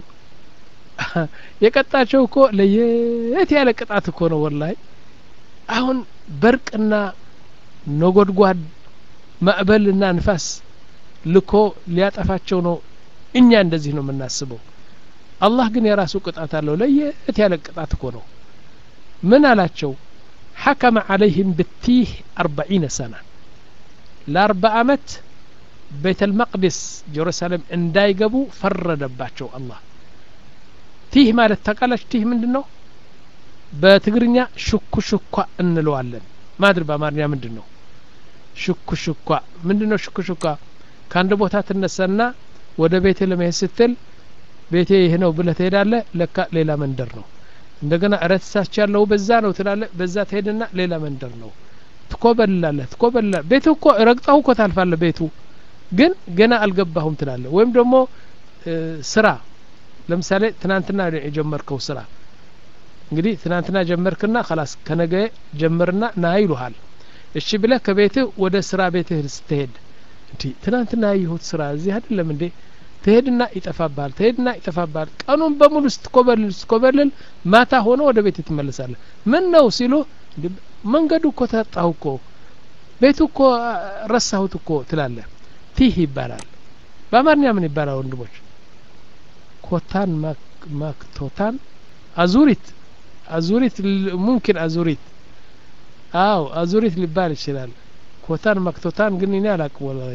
የቀጣቸው እኮ ለየት ያለ ቅጣት እኮ ነው ወላይ አሁን በርቅና ነጎድጓድ ማዕበልና ንፋስ ልኮ ሊያጠፋቸው ነው እኛ እንደዚህ ነው የምናስበው አላህ ግን የራሱ ቅጣት አለው ለየት ያለ ቅጣት እኮ ነው ምን አላቸው ሐከመ ዓለይህም ብቲህ አርባዒነ ሰና ለአርባ አመት ቤተ ልመቅድስ ጀሩሳሌም እንዳይገቡ ፈረደባቸው አላህ ቲህ ማለት ታቃላች ቲህ ምንድን ነው በትግርኛ ሽኩ ሽኳ እንለዋለን ማድር በአማርኛ ምንድን ነው ሽኩ ሽኳ ምንድን ነው ሽኩ ሽኳ ከአንድ ቦታ ትነሳና ወደ ቤቴ ለመሄድ ስትል ቤቴ ይህ ነው ብለህ ትሄዳለህ ለካ ሌላ መንደር ነው እንደገና ረትሳች ያለው በዛ ነው ትላለ በዛ ትሄድና ሌላ መንደር ነው ትኮበልላለህ ትኮበልላለህ ቤቱ እኮ ረግጠው እኮ ታልፋለ ቤቱ ግን ገና አልገባሁም ትላለ ወይም ደግሞ ስራ ለምሳሌ ትናንትና የጀመርከው ስራ እንግዲህ ትናንትና ጀመርክና ከላስ ከነገ ጀምርና ና ይሉሃል እሺ ብለህ ከቤትህ ወደ ስራ ቤትህ ስትሄድ እንዲ ትናንትና ያየሁት ስራ እዚህ አይደለም እንዴ ትሄድና ይጠፋባል ትሄድና ይጠፋባል ቀኑን በሙሉ ስትኮበልል ስትኮበልል ማታ ሆነ ወደ ቤት ትመለሳለህ ምን ነው ሲሉ መንገዱ እኮ ተጣሁ እኮ ቤቱ እኮ ረሳሁት እኮ ትላለህ ቲህ ይባላል በአማርኛ ምን ይባላል ወንድሞች ኮታን ማክቶታን አዙሪት አዙሪት ሙምኪን አዙሪት አው አዙሪት ሊባል ይችላል ኮታን ማክቶታን ግን እኔ አላቅም ወላሂ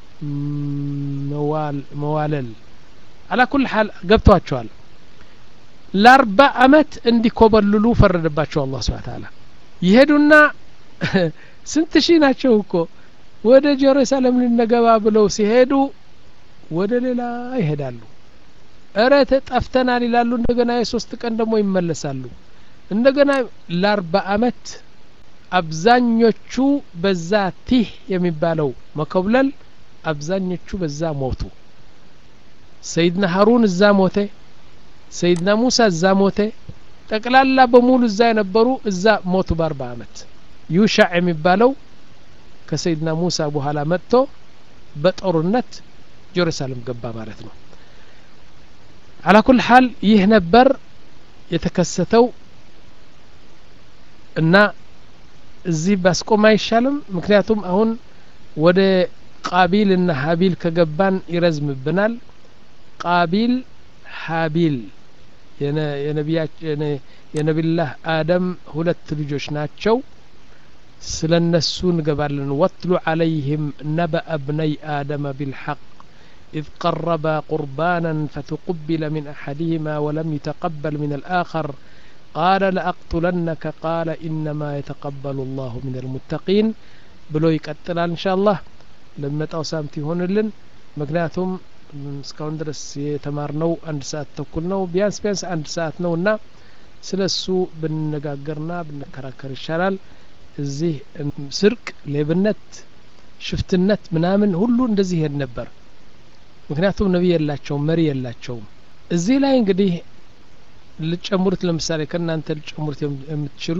መዋለል አላ ኩል ሀል ገብቷቸዋል ለአርባ አመት እንዲኮበልሉ ፈረደባቸው አላህ ስብሓ ታላ ይሄዱና ስንት ሺህ ናቸው እኮ ወደ ጀሩሳሌም ልነገባ ብለው ሲሄዱ ወደ ሌላ ይሄዳሉ እረ ተጠፍተናል ይላሉ እንደገና የሶስት ቀን ደግሞ ይመለሳሉ እንደገና ለአርባ አመት አብዛኞቹ በዛ ቲህ የሚባለው መኮብለል አብዛኞቹ በዛ ሞቱ ሰይድና ሀሩን እዛ ሞተ ሰይድና ሙሳ እዛ ሞተ ጠቅላላ በሙሉ እዛ የነበሩ እዛ ሞቱ በአርባ አመት ዩሻዕ የሚባለው ከሰይድና ሙሳ በኋላ መጥቶ በጦርነት ጀሩሳሌም ገባ ማለት ነው አላ ኩል ሀል ይህ ነበር የተከሰተው እና እዚህ ባስቆም አይሻልም ምክንያቱም አሁን ወደ ቃቢል እና ሀቢል ከገባን ይረዝምብናል ቃቢል ሀቢል የነቢላህ አደም ሁለት ልጆች ናቸው ስለ እነሱ እንገባለን ወትሉ ዓለይህም ነበአ ብነይ አደመ ቢልሐቅ إذ قربا قربانا فتقبل من أحدهما ولم يتقبل من الآخر قال لأقتلنك قال إنما يتقبل الله من المتقين بلو يقتل إن شاء الله لما تأوسامت يهونلن مكنياتهم እስካሁን ድረስ የተማርነው አንድ ሰዓት ተኩል ነው ቢያንስ ቢያንስ አንድ ሰዓት ነው እና ስለ እሱ ብንነጋገርና ብንከራከር ይሻላል እዚህ ስርቅ ሌብነት ሽፍትነት ምናምን ሁሉ እንደዚህ ይሄድ ነበር ምክንያቱም ነቢይ የላቸውም መሪ የላቸውም እዚህ ላይ እንግዲህ ልጨምሩት ለምሳሌ ከእናንተ ልጨምሩት የምትችሉ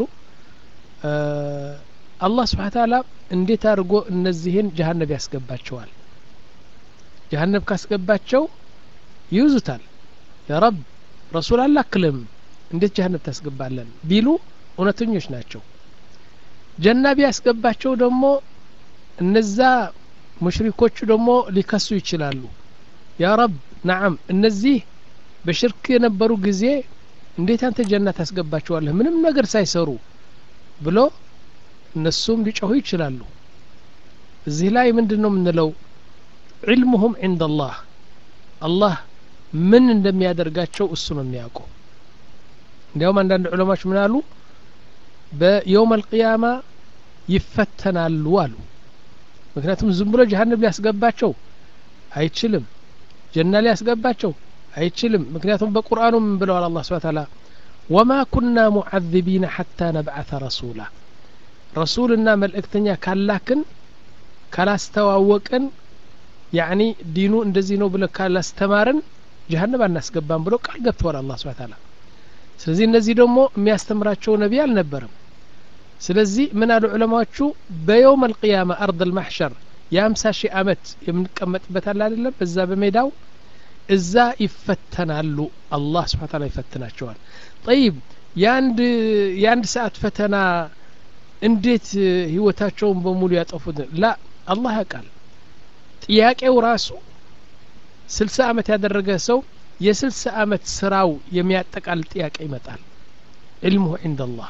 አላህ ስብሓ ታላ እንዴት አድርጎ እነዚህን ጀሀነብ ያስገባቸዋል ጀሀነብ ካስገባቸው ይይዙታል ያ ረብ ረሱል አላክልም እንዴት ጀሀነብ ታስገባለን ቢሉ እውነተኞች ናቸው ጀና ቢያስገባቸው ደግሞ እነዛ ሙሽሪኮቹ ደግሞ ሊከሱ ይችላሉ ያ ረብ ናዓም እነዚህ በሽርክ የነበሩ ጊዜ እንዴት አንተ ጀና ታስገባቸዋለህ ምንም ነገር ሳይሰሩ ብሎ እነሱም ሊጮሁ ይችላሉ እዚህ ላይ ምንድን ነው የምንለው ዒልሙሁም ዕንደ አላህ አላህ ምን እንደሚያደርጋቸው እሱ ነው የሚያውቀው እንዲያውም አንዳንድ ዑለማዎች ምን አሉ በየውም አልቅያማ ይፈተናሉ አሉ ምክንያቱም ዝም ብሎ ጀሀነም ሊያስገባቸው አይችልም ጀና ሊያስገባቸው አይችልም ምክንያቱም በቁርአኑ ምን ብለዋል አላህ ስብሐ ተዓላ ወማ ኩና ሙዓذቢነ ሐታ ነብዓተ ረሱላ ረሱልና መልእክተኛ ካላክን ካላስተዋወቅን ያኒ ዲኑ እንደዚህ ነው ብለ ካላስተማርን ጀሀነም አናስገባም ብሎ ቃል ገብተዋል አላህ ስብሐ ተዓላ ስለዚህ እነዚህ ደግሞ የሚያስተምራቸው ነቢይ አልነበረም ስለዚህ ምን አሉ ዑለማዎቹ በየውም አልቅያማ አርድ አልማሕሸር የአምሳ ሺህ አመት የምንቀመጥበት አለ አይደለም በዛ በሜዳው እዛ ይፈተናሉ አላህ ስብሓ ታላ ይፈትናቸዋል ጠይብ የአንድ የአንድ ሰዓት ፈተና እንዴት ህይወታቸውን በሙሉ ያጠፉት ላ አላህ ያውቃል ጥያቄው ራሱ ስልሳ አመት ያደረገ ሰው የስልሳ አመት ስራው የሚያጠቃል ጥያቄ ይመጣል ዕልሙሁ ዕንደ አላህ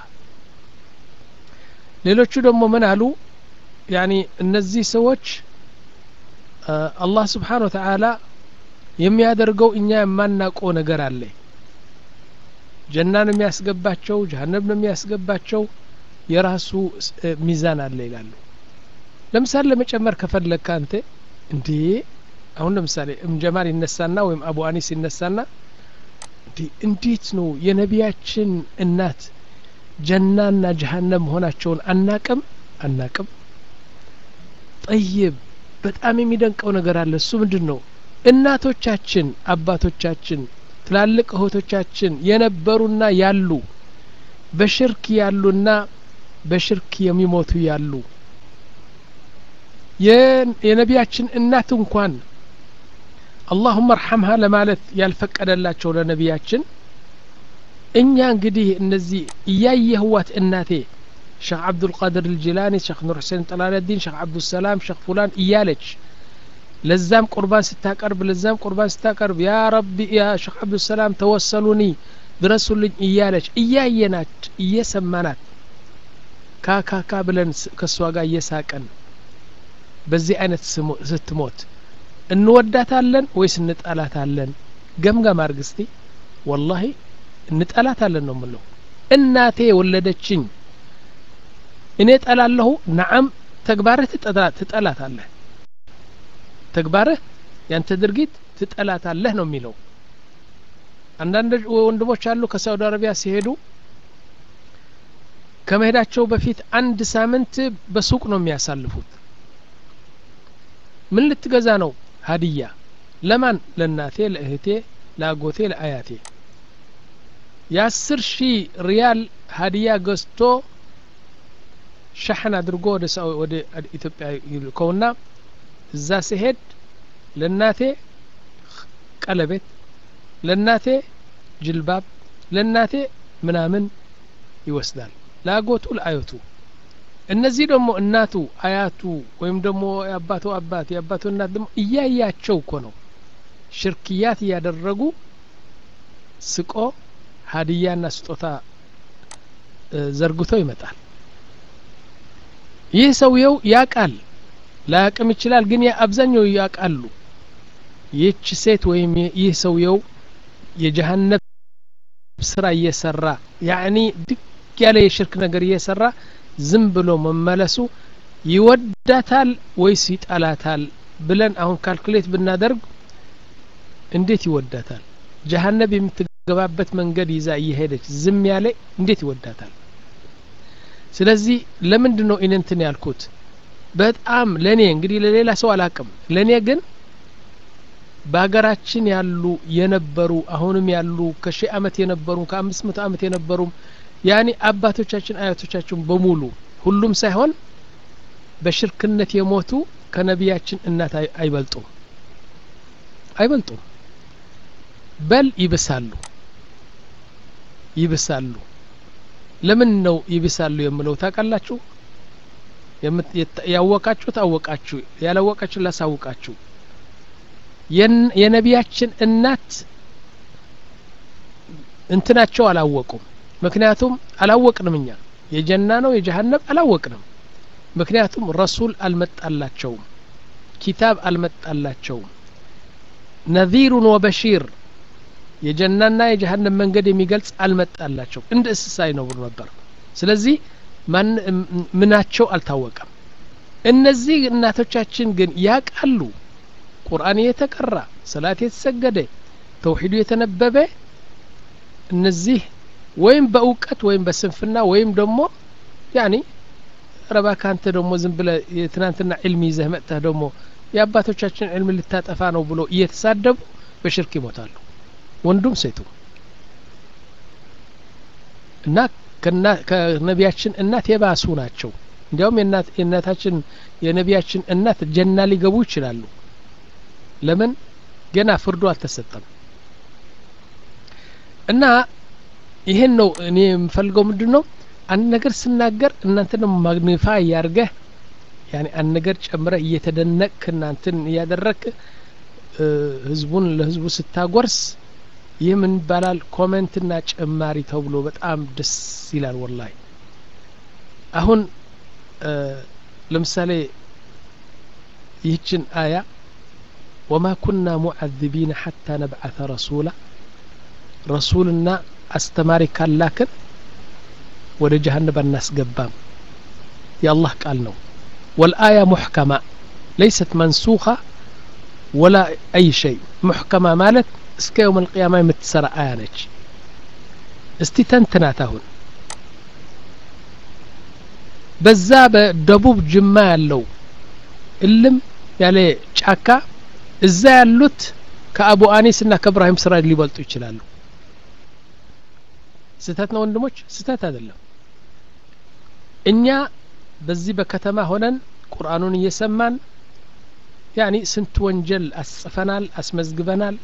ሌሎቹ ደግሞ ምን አሉ ያኒ እነዚህ ሰዎች አላህ ስብሓን ወተዓላ የሚያደርገው እኛ የማናውቀው ነገር አለ ጀና ነው የሚያስገባቸው ጀሀነም ነው የሚያስገባቸው የራሱ ሚዛን አለ ይላሉ ለምሳሌ ለመጨመር ከፈለግካ አንተ እንዴ አሁን ለምሳሌ እምጀማል ይነሳና ወይም አቡ አኒስ ይነሳና እንዴት ነው የነቢያችን እናት ጀናና ጀሀነም መሆናቸውን አናቅም አናቅም ጠይብ በጣም የሚደንቀው ነገር አለ እሱ ምንድን ነው እናቶቻችን አባቶቻችን ትላልቅ እህቶቻችን የነበሩና ያሉ በሽርክ ያሉና በሽርክ የሚሞቱ ያሉ የነቢያችን እናት እንኳን አላሁመ እርሐምሃ ለማለት ያልፈቀደላቸው ለነቢያችን እኛ እንግዲህ እነዚህ እያየህዋት እናቴ ሸክ አብዱልቃድር ልጅላኒ ሸክ ኑር ሁሴን ጠላለዲን ሸክ አብዱሰላም ሸክ ፉላን እያለች ለዛም ቁርባን ስታቀርብ ለዛም ቁርባን ስታቀርብ ያ ረቢ ያ ሸክ አብዱሰላም ተወሰሉኒ ድረሱልኝ እያለች እያየናት እየሰማናት ካካካ ብለን ከእሷ ጋር እየሳቀን በዚህ አይነት ስትሞት እንወዳታለን ወይስ እንጠላታለን ገምገም አርግ እስቲ ወላሂ እንጠላታለን ነው ምለው እናቴ የወለደችኝ እኔ ጠላለሁ ነዓም ተግባርህ ትጠላታለህ ተግባርህ ያንተ ድርጊት ትጠላታለህ ነው የሚለው አንዳንድ ወንድሞች አሉ ከሳውዲ አረቢያ ሲሄዱ ከመሄዳቸው በፊት አንድ ሳምንት በሱቅ ነው የሚያሳልፉት ምን ልትገዛ ነው ሀዲያ ለማን ለእናቴ ለእህቴ ለአጎቴ ለአያቴ የአስር ሺህ ሪያል ሀዲያ ገዝቶ ሻሕን አድርጎ ወደ ወደ ኢትዮጵያ ይልከውና እዛ ሲሄድ ለእናቴ ቀለቤት ለእናቴ ጅልባብ ለእናቴ ምናምን ይወስዳል ለአጎቱ ለአያቱ እነዚህ ደግሞ እናቱ አያቱ ወይም ደግሞ የአባቱ አባት የአባቱ እናት ደግሞ እያያቸው እኮ ነው ሽርክያት እያደረጉ ስቆ ሀዲያና ስጦታ ዘርግቶ ይመጣል ይህ ሰውየው ያቃል ላያቅም ይችላል ግን አብዛኛው ያቃሉ ይህች ሴት ወይም ይህ ሰውየው የጀሀነብ ስራ እየሰራ ያኒ ድቅ ያለ የሽርክ ነገር እየሰራ ዝም ብሎ መመለሱ ይወዳታል ወይስ ይጠላታል ብለን አሁን ካልኩሌት ብናደርግ እንዴት ይወዳታል ጀሀነብ የምትገባበት መንገድ ይዛ እየሄደች ዝም ያለ እንዴት ይወዳታል ስለዚህ ለምንድን ነው ኢንንትን ያልኩት በጣም ለእኔ እንግዲህ ለሌላ ሰው አላቅም ለእኔ ግን በሀገራችን ያሉ የነበሩ አሁንም ያሉ ከሺህ አመት የነበሩ ከአምስት መቶ አመት የነበሩም ያኒ አባቶቻችን አያቶቻችን በሙሉ ሁሉም ሳይሆን በሽርክነት የሞቱ ከነቢያችን እናት አይበልጡም አይበልጡም በል ይብሳሉ ይብሳሉ ለምን ነው ይብሳሉ የምለው ታውቃላችሁ ያወቃችሁ ታወቃችሁ ያላወቃችሁ ላሳውቃችሁ የነቢያችን እናት እንትናቸው አላወቁም ምክንያቱም አላወቅንም እኛ የጀና ነው የጀሀነብ አላወቅንም ምክንያቱም ረሱል አልመጣላቸውም ኪታብ አልመጣላቸውም ነዚሩን ወበሺር የጀናና የጀሀነብ መንገድ የሚገልጽ አልመጣላቸው እንደ እንስሳ ይኖሩ ነበር ስለዚህ ምናቸው አልታወቀም እነዚህ እናቶቻችን ግን ያቃሉ ቁርአን የተቀራ ሰላት የተሰገደ ተውሂዱ የተነበበ እነዚህ ወይም በእውቀት ወይም በስንፍና ወይም ደግሞ ያኒ ረባ ካንተ ደግሞ ዝም ብለ የትናንትና ዕልም ይዘህ መጥተህ ደግሞ የአባቶቻችን ዕልም ልታጠፋ ነው ብሎ እየተሳደቡ በሽርክ ይሞታሉ ወንዱም ሴቱ እና ከነቢያችን እናት የባሱ ናቸው እንዲያውም የእናታችን የነቢያችን እናት ጀና ሊገቡ ይችላሉ ለምን ገና ፍርዱ አልተሰጠም እና ይሄን ነው እኔ የምፈልገው ምንድን ነው አንድ ነገር ስናገር እናንተ ደግሞ ማግኒፋ እያርገህ ያኔ አንድ ነገር ጨምረህ እየተደነቅክ እናንትን እያደረክ ህዝቡን ለህዝቡ ስታጎርስ ይህ ምን ይባላል ኮሜንትና ጭማሪ ተብሎ በጣም ደስ ይላል ወላሂ አሁን ለምሳሌ ይህችን አያ ወማ ኩና ሙዓذቢነ ሐታ ነብዓተ ረሱላ ረሱልና አስተማሪ ካላክን ወደ ጀሀነብ አናስገባም የአላህ ቃል ነው ወልአያ ሙሕከማ ለይሰት መንሱኻ ወላ አይ ሸይ ሙሕከማ ማለት እስከ የውም አልቅያማ የምትሰራ አያ ነች እስቲ ተንትናት አሁን በዛ በደቡብ ጅማ ያለው እልም ያለ ጫካ እዛ ያሉት ከአቡ አኒስ እና ከእብራሂም ስራ ሊበልጡ ይችላሉ ስህተት ነው ወንድሞች ስህተት አይደለም እኛ በዚህ በከተማ ሆነን ቁርአኑን እየሰማን ያኒ ስንት ወንጀል አስጽፈናል አስመዝግበናል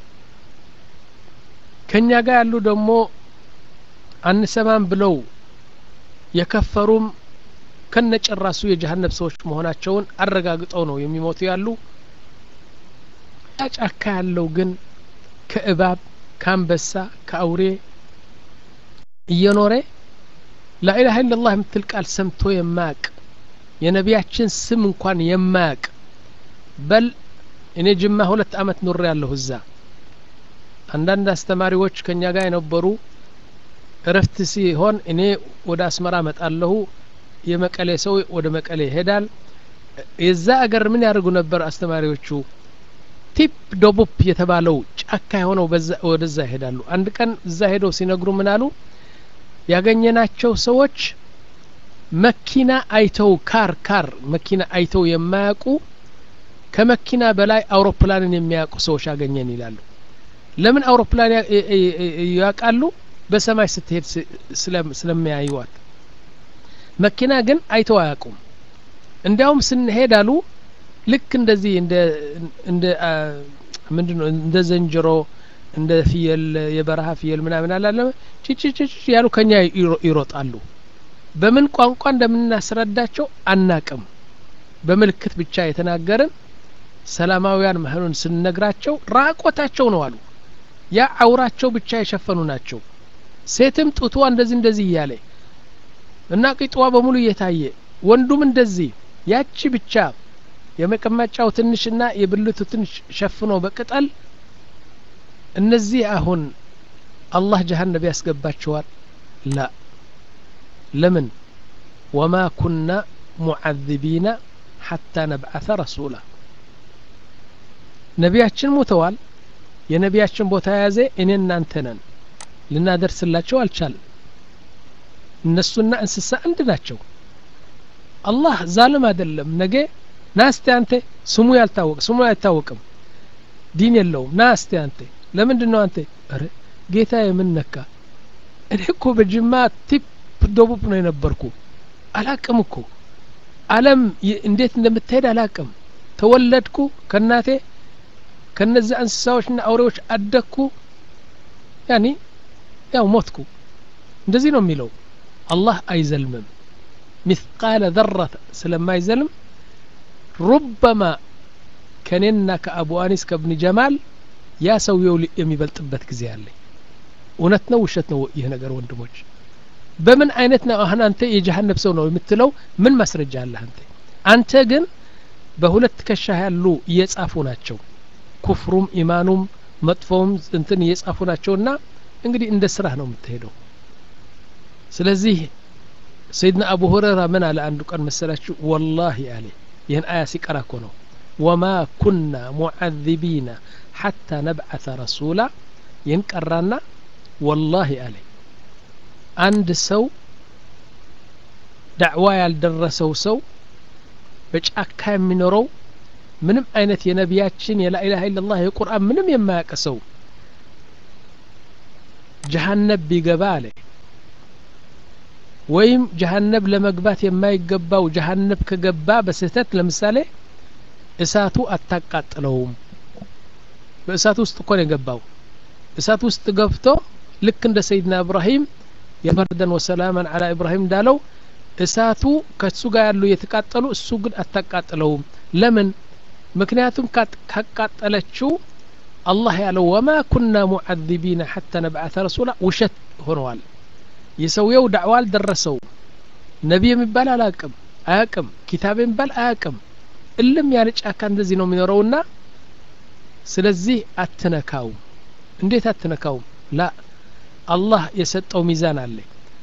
ከኛ ጋር ያሉ ደግሞ አንሰማም ብለው የከፈሩም ከነጭራሱ የጀሀነብ ሰዎች መሆናቸውን አረጋግጠው ነው የሚሞቱ ያሉ ጫካ ያለው ግን ከእባብ ከአንበሳ ከአውሬ እየኖረ ላኢላሀ ኢላላህ የምትል ቃል ሰምቶ የማያቅ የነቢያችን ስም እንኳን የማያቅ በል እኔ ጅማ ሁለት አመት ኑሬ ያለሁ እዛ አንዳንድ አስተማሪዎች ከኛ ጋር የነበሩ እረፍት ሲሆን እኔ ወደ አስመራ መጣለሁ የመቀሌ ሰው ወደ መቀሌ ይሄዳል የዛ አገር ምን ያደርጉ ነበር አስተማሪዎቹ ቲፕ ዶቡፕ የተባለው ጫካ የሆነው ወደዛ ይሄዳሉ አንድ ቀን እዛ ሄደው ሲነግሩ ምን አሉ ያገኘናቸው ሰዎች መኪና አይተው ካር ካር መኪና አይተው የማያውቁ ከመኪና በላይ አውሮፕላንን የሚያውቁ ሰዎች አገኘን ይላሉ ለምን አውሮፕላን ያውቃሉ በሰማይ ስትሄድ ስለሚያዩዋት መኪና ግን አይተው አያውቁም እንዲያውም ስንሄድ አሉ ልክ እንደዚህ እንደ እንደ ምንድነው እንደ ዘንጅሮ እንደ ፍየል የበረሃ ፍየል ምናምን አላለም ጭጭጭጭ ያሉ ከኛ ይሮጣሉ በምን ቋንቋ እንደምናስረዳቸው አናቅም በምልክት ብቻ የተናገርን ሰላማውያን መሆኑን ስንነግራቸው ራቆታቸው ነው አሉ ያ አውራቸው ብቻ የሸፈኑ ናቸው ሴትም ጡቷ እንደዚህ እንደዚህ እያለ እና ቂጥዋ በሙሉ እየታየ ወንዱም እንደዚህ ያቺ ብቻ የመቀመጫው ትንሽና የብልቱ ትንሽ ሸፍኖ በቅጠል እነዚህ አሁን አላህ ጀሀነብ ያስገባቸዋል ላ ለምን ወማ ኩና ሙዓذቢና ሐታ ነብዓث ረሱላ ነቢያችን ሞተዋል የነቢያችን ቦታ የያዘ እኔ እናንተ ነን ልናደርስላቸው አልቻልም እነሱና እንስሳ አንድ ናቸው አላህ ዛልም አይደለም ነገ ና እስቲ አንተ ስሙ ያልታወቅ ስሙ አይታወቅም ዲን የለውም ና እስቲ አንተ ለምንድን ነው አንተ ረ ጌታ የምነካ እኔ እኮ በጅማ ቲፕ ደቡብ ነው የነበርኩ አላቅም እኮ አለም እንዴት እንደምትሄድ አላቅም ተወለድኩ ከናቴ ከነዚያ እንስሳዎችና አውሬዎች አደግኩ ያኒ ያው ሞትኩ እንደዚህ ነው የሚለው አላህ አይዘልምም ሚስቃለ ዘረት ስለማይዘልም ሩበማ ከኔና ከአቡ አኒስ ከብኒ ጀማል ያ ሰውየው የሚበልጥበት ጊዜ አለ እውነት ነው ውሸት ነው ይህ ነገር ወንድሞች በምን አይነት ነው አሁን አንተ የጀሀነብ ሰው ነው የምትለው ምን ማስረጃ አለ አንተ አንተ ግን በሁለት ከሻ ያሉ እየጻፉ ናቸው ኩፍሩም ኢማኑም መጥፎውም እንትን እየጻፉ ናቸውና እንግዲህ እንደ ስራህ ነው የምትሄደው ስለዚህ ሰይድና አቡ ሁረይራ ምን አለ አንዱ ቀን መሰላችሁ ወላሂ አለ ይህን አያ ሲቀራ እኮ ነው ወማ ኩና ሙዓذቢና ሐታ ነብዓث ረሱላ ይህን ቀራና ወላሂ አለ አንድ ሰው ዳዕዋ ያልደረሰው ሰው በጫካ የሚኖረው ምንም አይነት የነቢያችን የላኢላha ኢላላህ የቁርአን ምንም የማያውቅ ሰው ጀሀነብ ቢገባ አለ ወይም ጀሀነብ ለመግባት የማይገባው ጀሀነብ ከገባ በስህተት ለምሳሌ እሳቱ አታቃጥለውም በእሳት ውስጥ እኮ ነው የገባው እሳት ውስጥ ገብቶ ልክ እንደ ሰይድና ኢብራሂም የበርደን ወሰላመን አላ ኢብራሂም እንዳለው እሳቱ ከሱ ጋር ያሉ የተቃጠሉ እሱ ግን አታቃጥለውም ለምን ምክንያቱም ካቃጠለችው አላህ ያለው ወማ ኩና ሙዓذቢና ሐታ ነብዓተ ረሱላ ውሸት ሆነዋል የሰውየው ዳዕዋ አልደረሰው ነቢ የሚባል አላቅም አያቅም ኪታብ የሚባል አያቅም እልም ያለ ጫካ እንደዚህ ነው የሚኖረውና ስለዚህ አትነካውም እንዴት አትነካውም ላ አላህ የሰጠው ሚዛን አለ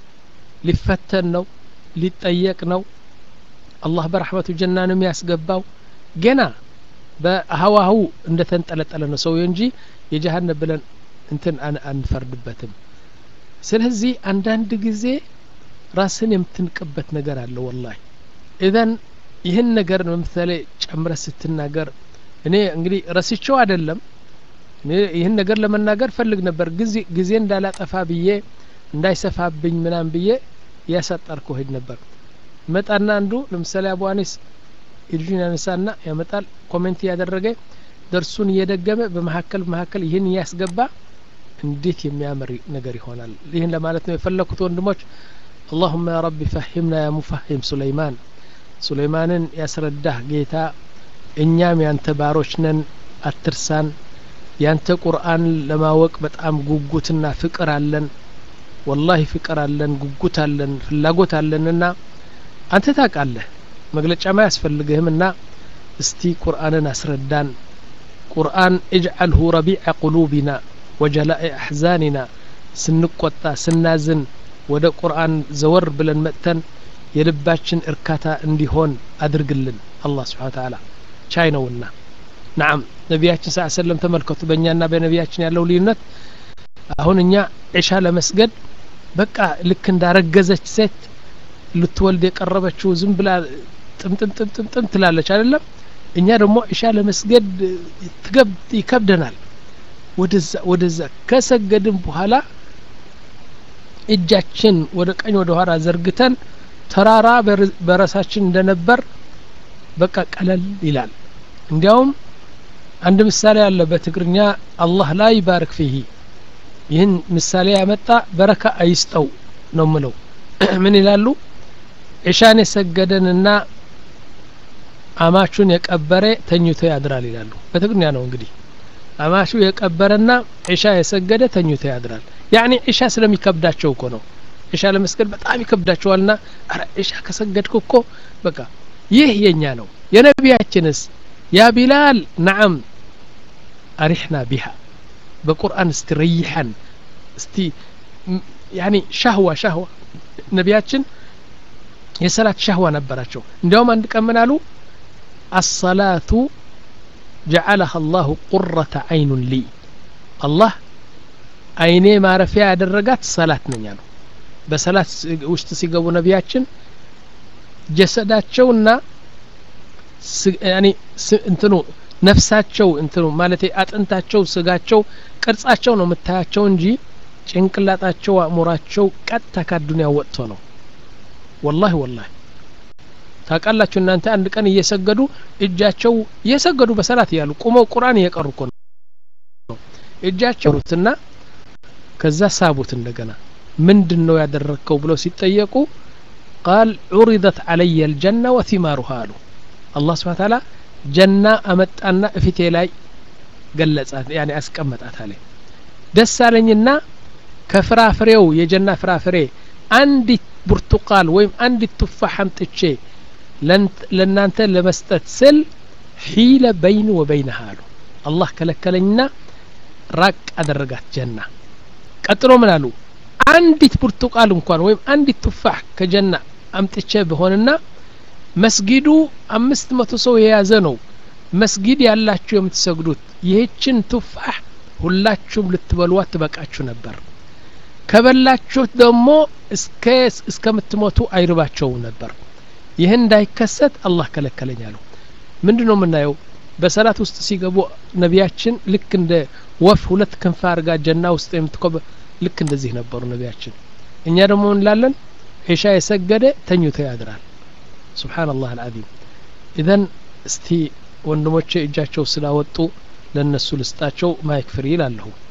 ሊፈተን ነው ሊጠየቅ ነው አላህ በረሕመቱ ጀና ነው የሚያስገባው ገና በሀዋሁ እንደ ተንጠለጠለ ነው ሰውየ እንጂ የጀሀነብ ብለን እንትን አንፈርድበትም ስለዚህ አንዳንድ ጊዜ ራስን የምትንቅበት ነገር አለ ወላሂ ኢዘን ይህን ነገር ለምሳሌ ጨምረ ስትናገር እኔ እንግዲህ ረስቸው አይደለም ይህን ነገር ለመናገር ፈልግ ነበር ጊዜ እንዳላጠፋ ብዬ እንዳይሰፋብኝ ምናም ብዬ እያሳጠርኩ ሄድ ነበር መጣና አንዱ ለምሳሌ አቡ አኒስ እጁን ያነሳና ያመጣል ኮሜንት እያደረገ ደርሱን እየደገመ በመካከል በመካከል ይህን እያስገባ እንዴት የሚያምር ነገር ይሆናል ይህን ለማለት ነው የፈለኩት ወንድሞች اللهم يا رب فهمنا يا مفهم سليمان ሱለይማንን ያስረዳህ ጌታ እኛም ያንተ ባሮች ነን አትርሳን ያንተ ቁርአን ለማወቅ በጣም ጉጉትና ፍቅር አለን ወላሂ ፍቅር አለን ጉጉት አለን ፍላጎት አለንና አንተ ታውቃለህ መግለጫማ አያስፈልግህምና እስቲ ቁርአንን አስረዳን ቁርአን እጅዓልሁ ረቢዐ ቁሉቢና ወጀላኢ አሕዛኒና ስንቆጣ ስናዝን ወደ ቁርአን ዘወር ብለን መጥተን የልባችን እርካታ እንዲሆን አድርግልን አላህ ስብሓን ተዓላ ቻይ ነውና ናም ነቢያችን ስ ሰለም ተመልከቱ በእኛና በነቢያችን ያለው ልዩነት አሁን እኛ ዒሻ ለመስገድ በቃ ልክ እንዳረገዘች ሴት ልትወልድ የቀረበችው ዝም ብላ ጥምጥምጥምጥምጥም ትላለች አይደለም እኛ ደግሞ ዒሻ ለመስገድ ይከብደናል ወደዛ ወደዛ ከሰገድን በኋላ እጃችን ወደ ቀኝ ወደ ኋላ ዘርግተን ተራራ በረሳችን እንደነበር በቃ ቀለል ይላል እንዲያውም አንድ ምሳሌ አለ በትግርኛ አላህ ላይ ባርክ ፊሂ ይህን ምሳሌ ያመጣ በረካ አይስጠው ነው ምለው ምን ይላሉ ዒሻን የሰገደንና አማቹን የቀበረ ተኝቶ ያድራል ይላሉ በትግርኛ ነው እንግዲህ አማቹ የቀበረና ዒሻ የሰገደ ተኝቶ ያድራል ያኒ ዒሻ ስለሚከብዳቸው እኮ ነው ዒሻ ለመስገድ በጣም ይከብዳቸዋልና አረ ዒሻ ከሰገድኩ እኮ በቃ ይህ የኛ ነው የነቢያችንስ ያ ቢላል ነዓም አሪሕና ቢሃ በቁርአን እስቲ ረይሐን እስቲ ያኒ ሻህዋ ሻህዋ ነቢያችን የሰላት ሻህዋ ነበራቸው እንዲያውም አንድ ቀን ምን አሉ አሰላቱ ጀዓለሃ አላሁ ቁረተ አይኑን ሊ አላህ አይኔ ማረፊያ ያደረጋት ሰላት ነኝ አሉ በሰላት ውስጥ ሲገቡ ነቢያችን ጀሰዳቸውና እንትኑ ነፍሳቸው እንትኑ ማለት አጥንታቸው ስጋቸው ቅርጻቸው ነው የምታያቸው እንጂ ጭንቅላጣቸው አእሙራቸው ቀጥታ ካዱንያ ወጥቶ ነው ወላሂ ወላሂ ታውቃላችሁ እናንተ አንድ ቀን እየሰገዱ እጃቸው እየሰገዱ በሰላት እያሉ ቁመው ቁርአን እየቀሩ እኮ ነው እጃቸው ሩትና ከዛ ሳቡት እንደገና ምንድን ነው ያደረግከው ብለው ሲጠየቁ ቃል ዑሪደት አለየ ልጀና ወቲማሩሃ አሉ አላህ ስብሓን ታላ ጀና አመጣና እፊቴ ላይ ገለጻት ያኔ አስቀመጣት አለ ደስ አለኝና ከፍራፍሬው የጀና ፍራፍሬ አንዲት ብርቱቃል ወይም አንዲት ቱፋሕ አምጥቼ ለእናንተ ለመስጠት ስል ሒለ በይን ወበይነሃ አሉ አላህ ከለከለኝና ራቅ አደረጋት ጀና ቀጥሎ ምን አሉ አንዲት ብርቱቃል እንኳን ወይም አንዲት ቱፋሕ ከጀና አምጥቼ ብሆንና መስጊዱ አምስት መቶ ሰው የያዘ ነው መስጊድ ያላችሁ የምትሰግዱት ይህችን ቱፋሕ ሁላችሁም ልትበሏት ትበቃችሁ ነበር ከበላችሁት ደግሞ እስከምትሞቱ አይርባቸውም ነበር ይህን እንዳይከሰት አላህ ከለከለኝ አሉ ምንድ ነው የምናየው በሰላት ውስጥ ሲገቡ ነቢያችን ልክ እንደ ወፍ ሁለት ክንፍ አርጋ ጀና ውስጥ የምትኮበ ልክ እንደዚህ ነበሩ ነቢያችን እኛ ደግሞ እንላለን ዒሻ የሰገደ ተኝቶ ያድራል ስብሓንላህ አልዓዚም ኢዘን እስቲ ወንድሞቼ እጃቸው ስላወጡ ለእነሱ ልስጣቸው ማይክ ፍሪ ይላለሁ